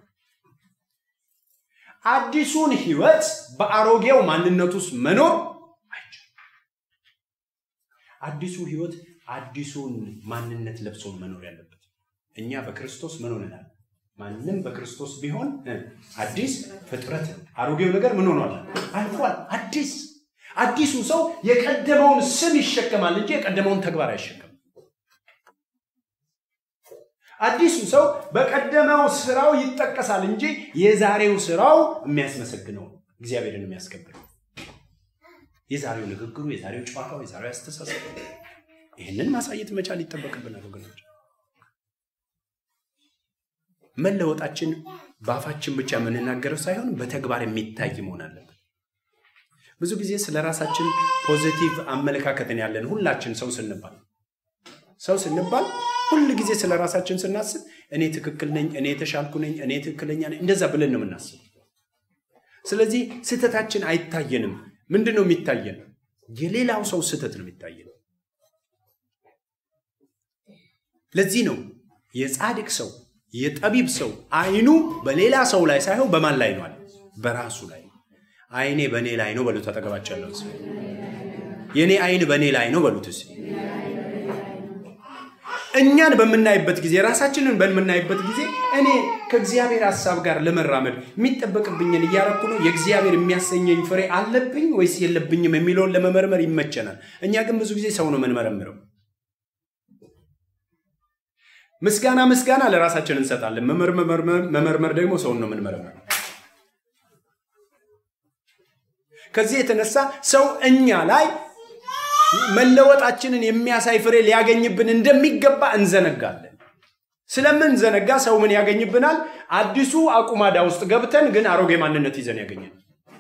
አዲሱን ህይወት በአሮጌው ማንነት ውስጥ መኖር አይቻልም። አዲሱ ህይወት አዲሱን ማንነት ለብሶ መኖር ያለበት እኛ በክርስቶስ ምን ሆነናል? ማንም በክርስቶስ ቢሆን አዲስ ፍጥረት ነው። አሮጌው ነገር ምን ሆኗል? አልፏል። አዲስ አዲሱ ሰው የቀደመውን ስም ይሸከማል እንጂ የቀደመውን ተግባር አይሸከም። አዲሱ ሰው በቀደመው ስራው ይጠቀሳል እንጂ የዛሬው ስራው የሚያስመሰግነው እግዚአብሔርን የሚያስከብር የዛሬው ንግግሩ፣ የዛሬው ጨዋታው፣ የዛሬው አስተሳሰብ ይህንን ማሳየት መቻል ይጠበቅብናል ወገኖች። መለወጣችን በአፋችን ብቻ የምንናገረው ሳይሆን በተግባር የሚታይ መሆን አለበት። ብዙ ጊዜ ስለ ራሳችን ፖዚቲቭ አመለካከትን ያለን ሁላችን ሰው ስንባል ሰው ስንባል ሁል ጊዜ ስለ ራሳችን ስናስብ እኔ ትክክል ነኝ፣ እኔ የተሻልኩ ነኝ፣ እኔ ትክክለኛ ነኝ፣ እንደዛ ብለን ነው የምናስብ። ስለዚህ ስህተታችን አይታየንም። ምንድን ነው የሚታየን? የሌላው ሰው ስህተት ነው የሚታየን። ለዚህ ነው የጻድቅ ሰው የጠቢብ ሰው አይኑ በሌላ ሰው ላይ ሳይሆን በማን ላይ ነው አለ? በራሱ ላይ። አይኔ በእኔ ላይ ነው በሉት። አጠገባቸው ያለው ሰው የእኔ አይን በእኔ ላይ ነው በሉት። እስኪ እኛን በምናይበት ጊዜ ራሳችንን በምናይበት ጊዜ እኔ ከእግዚአብሔር ሀሳብ ጋር ለመራመድ የሚጠበቅብኝን እያረኩ ነው፣ የእግዚአብሔር የሚያሰኘኝ ፍሬ አለብኝ ወይስ የለብኝም የሚለውን ለመመርመር ይመቸናል። እኛ ግን ብዙ ጊዜ ሰው ነው የምንመረምረው። ምስጋና ምስጋና ለራሳችን እንሰጣለን። መመርመር ደግሞ ሰውን ነው የምንመረምረው። ከዚህ የተነሳ ሰው እኛ ላይ መለወጣችንን የሚያሳይ ፍሬ ሊያገኝብን እንደሚገባ እንዘነጋለን። ስለምንዘነጋ ሰው ምን ያገኝብናል? አዲሱ አቁማዳ ውስጥ ገብተን ግን አሮጌ ማንነት ይዘን ያገኛል።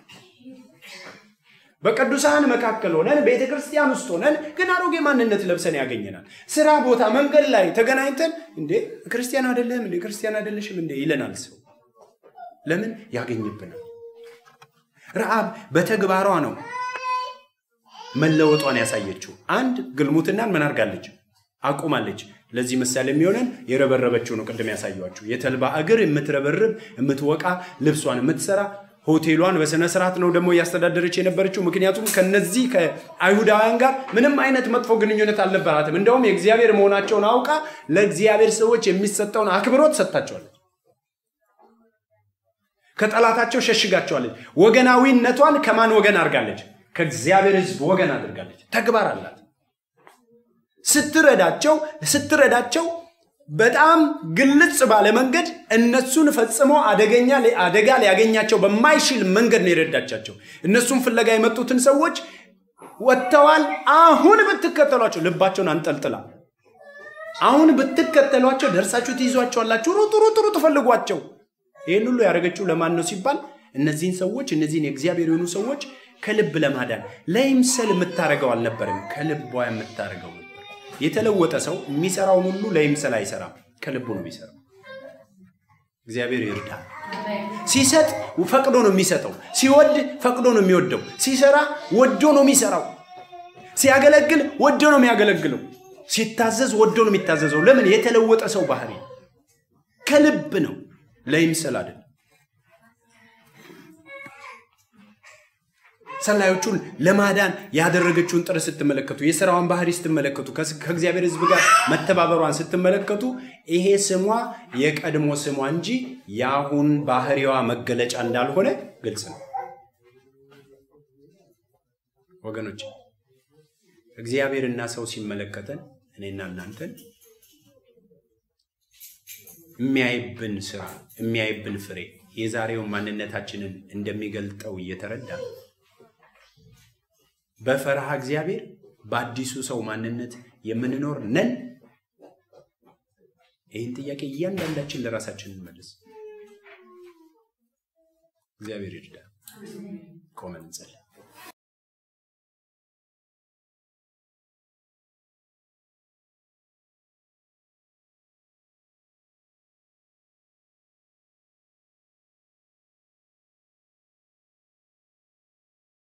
በቅዱሳን መካከል ሆነን ቤተ ክርስቲያን ውስጥ ሆነን ግን አሮጌ ማንነት ለብሰን ያገኘናል። ስራ ቦታ፣ መንገድ ላይ ተገናኝተን እንዴ ክርስቲያን አይደለም እንዴ ክርስቲያን አይደለሽም እንዴ ይለናል ሰው። ለምን ያገኝብናል? ረአብ በተግባሯ ነው መለወጧን ያሳየችው። አንድ ግልሙትናን ምን አድርጋለች? አቁማለች። ለዚህ ምሳሌ የሚሆነን የረበረበችው ነው። ቅድም ያሳየኋችሁ የተልባ እግር የምትረበርብ የምትወቃ ልብሷን የምትሰራ ሆቴሏን በስነ ስርዓት ነው ደግሞ እያስተዳደረች የነበረችው። ምክንያቱም ከነዚህ ከአይሁዳውያን ጋር ምንም አይነት መጥፎ ግንኙነት አልነበራትም። እንደውም የእግዚአብሔር መሆናቸውን አውቃ ለእግዚአብሔር ሰዎች የሚሰጠውን አክብሮት ሰጥታቸዋለች። ከጠላታቸው ሸሽጋቸዋለች። ወገናዊነቷን ከማን ወገን አድርጋለች? ከእግዚአብሔር ሕዝብ ወገን አድርጋለች። ተግባር አላት። ስትረዳቸው ስትረዳቸው በጣም ግልጽ ባለ መንገድ እነሱን ፈጽሞ አደገኛ አደጋ ሊያገኛቸው በማይችል መንገድ ነው የረዳቻቸው። እነሱን ፍለጋ የመጡትን ሰዎች ወጥተዋል። አሁን ብትከተሏቸው ልባቸውን አንጠልጥላ አሁን ብትከተሏቸው ደርሳችሁ ትይዟቸዋላችሁ። ሩጡ ሩጡ ሩጡ ፈልጓቸው። ይህን ሁሉ ያደረገችው ለማን ነው ሲባል እነዚህን ሰዎች እነዚህን የእግዚአብሔር የሆኑ ሰዎች ከልብ ለማዳን ለይምሰል የምታደርገው አልነበረም፣ ከልቧ የምታደርገው ነበር። የተለወጠ ሰው የሚሰራውን ሁሉ ለይምሰል አይሰራም፣ ከልቡ ነው የሚሰራው። እግዚአብሔር ይርዳ። ሲሰጥ ፈቅዶ ነው የሚሰጠው። ሲወድ ፈቅዶ ነው የሚወደው። ሲሰራ ወዶ ነው የሚሰራው። ሲያገለግል ወዶ ነው የሚያገለግለው። ሲታዘዝ ወዶ ነው የሚታዘዘው። ለምን? የተለወጠ ሰው ባህሪ ከልብ ነው፣ ለይምሰል አይደለም። ሰላዮቹን ለማዳን ያደረገችውን ጥረት ስትመለከቱ፣ የስራዋን ባህሪ ስትመለከቱ፣ ከእግዚአብሔር ሕዝብ ጋር መተባበሯን ስትመለከቱ ይሄ ስሟ የቀድሞ ስሟ እንጂ የአሁን ባህሪዋ መገለጫ እንዳልሆነ ግልጽ ነው። ወገኖች እግዚአብሔርና ሰው ሲመለከተን እኔና እናንተን የሚያይብን ስራ የሚያይብን ፍሬ የዛሬውን ማንነታችንን እንደሚገልጠው እየተረዳ በፈረሃ እግዚአብሔር በአዲሱ ሰው ማንነት የምንኖር ነን? ይህን ጥያቄ እያንዳንዳችን ለራሳችን እንመልስ። እግዚአብሔር ይርዳ። ቆመን እንጸልይ።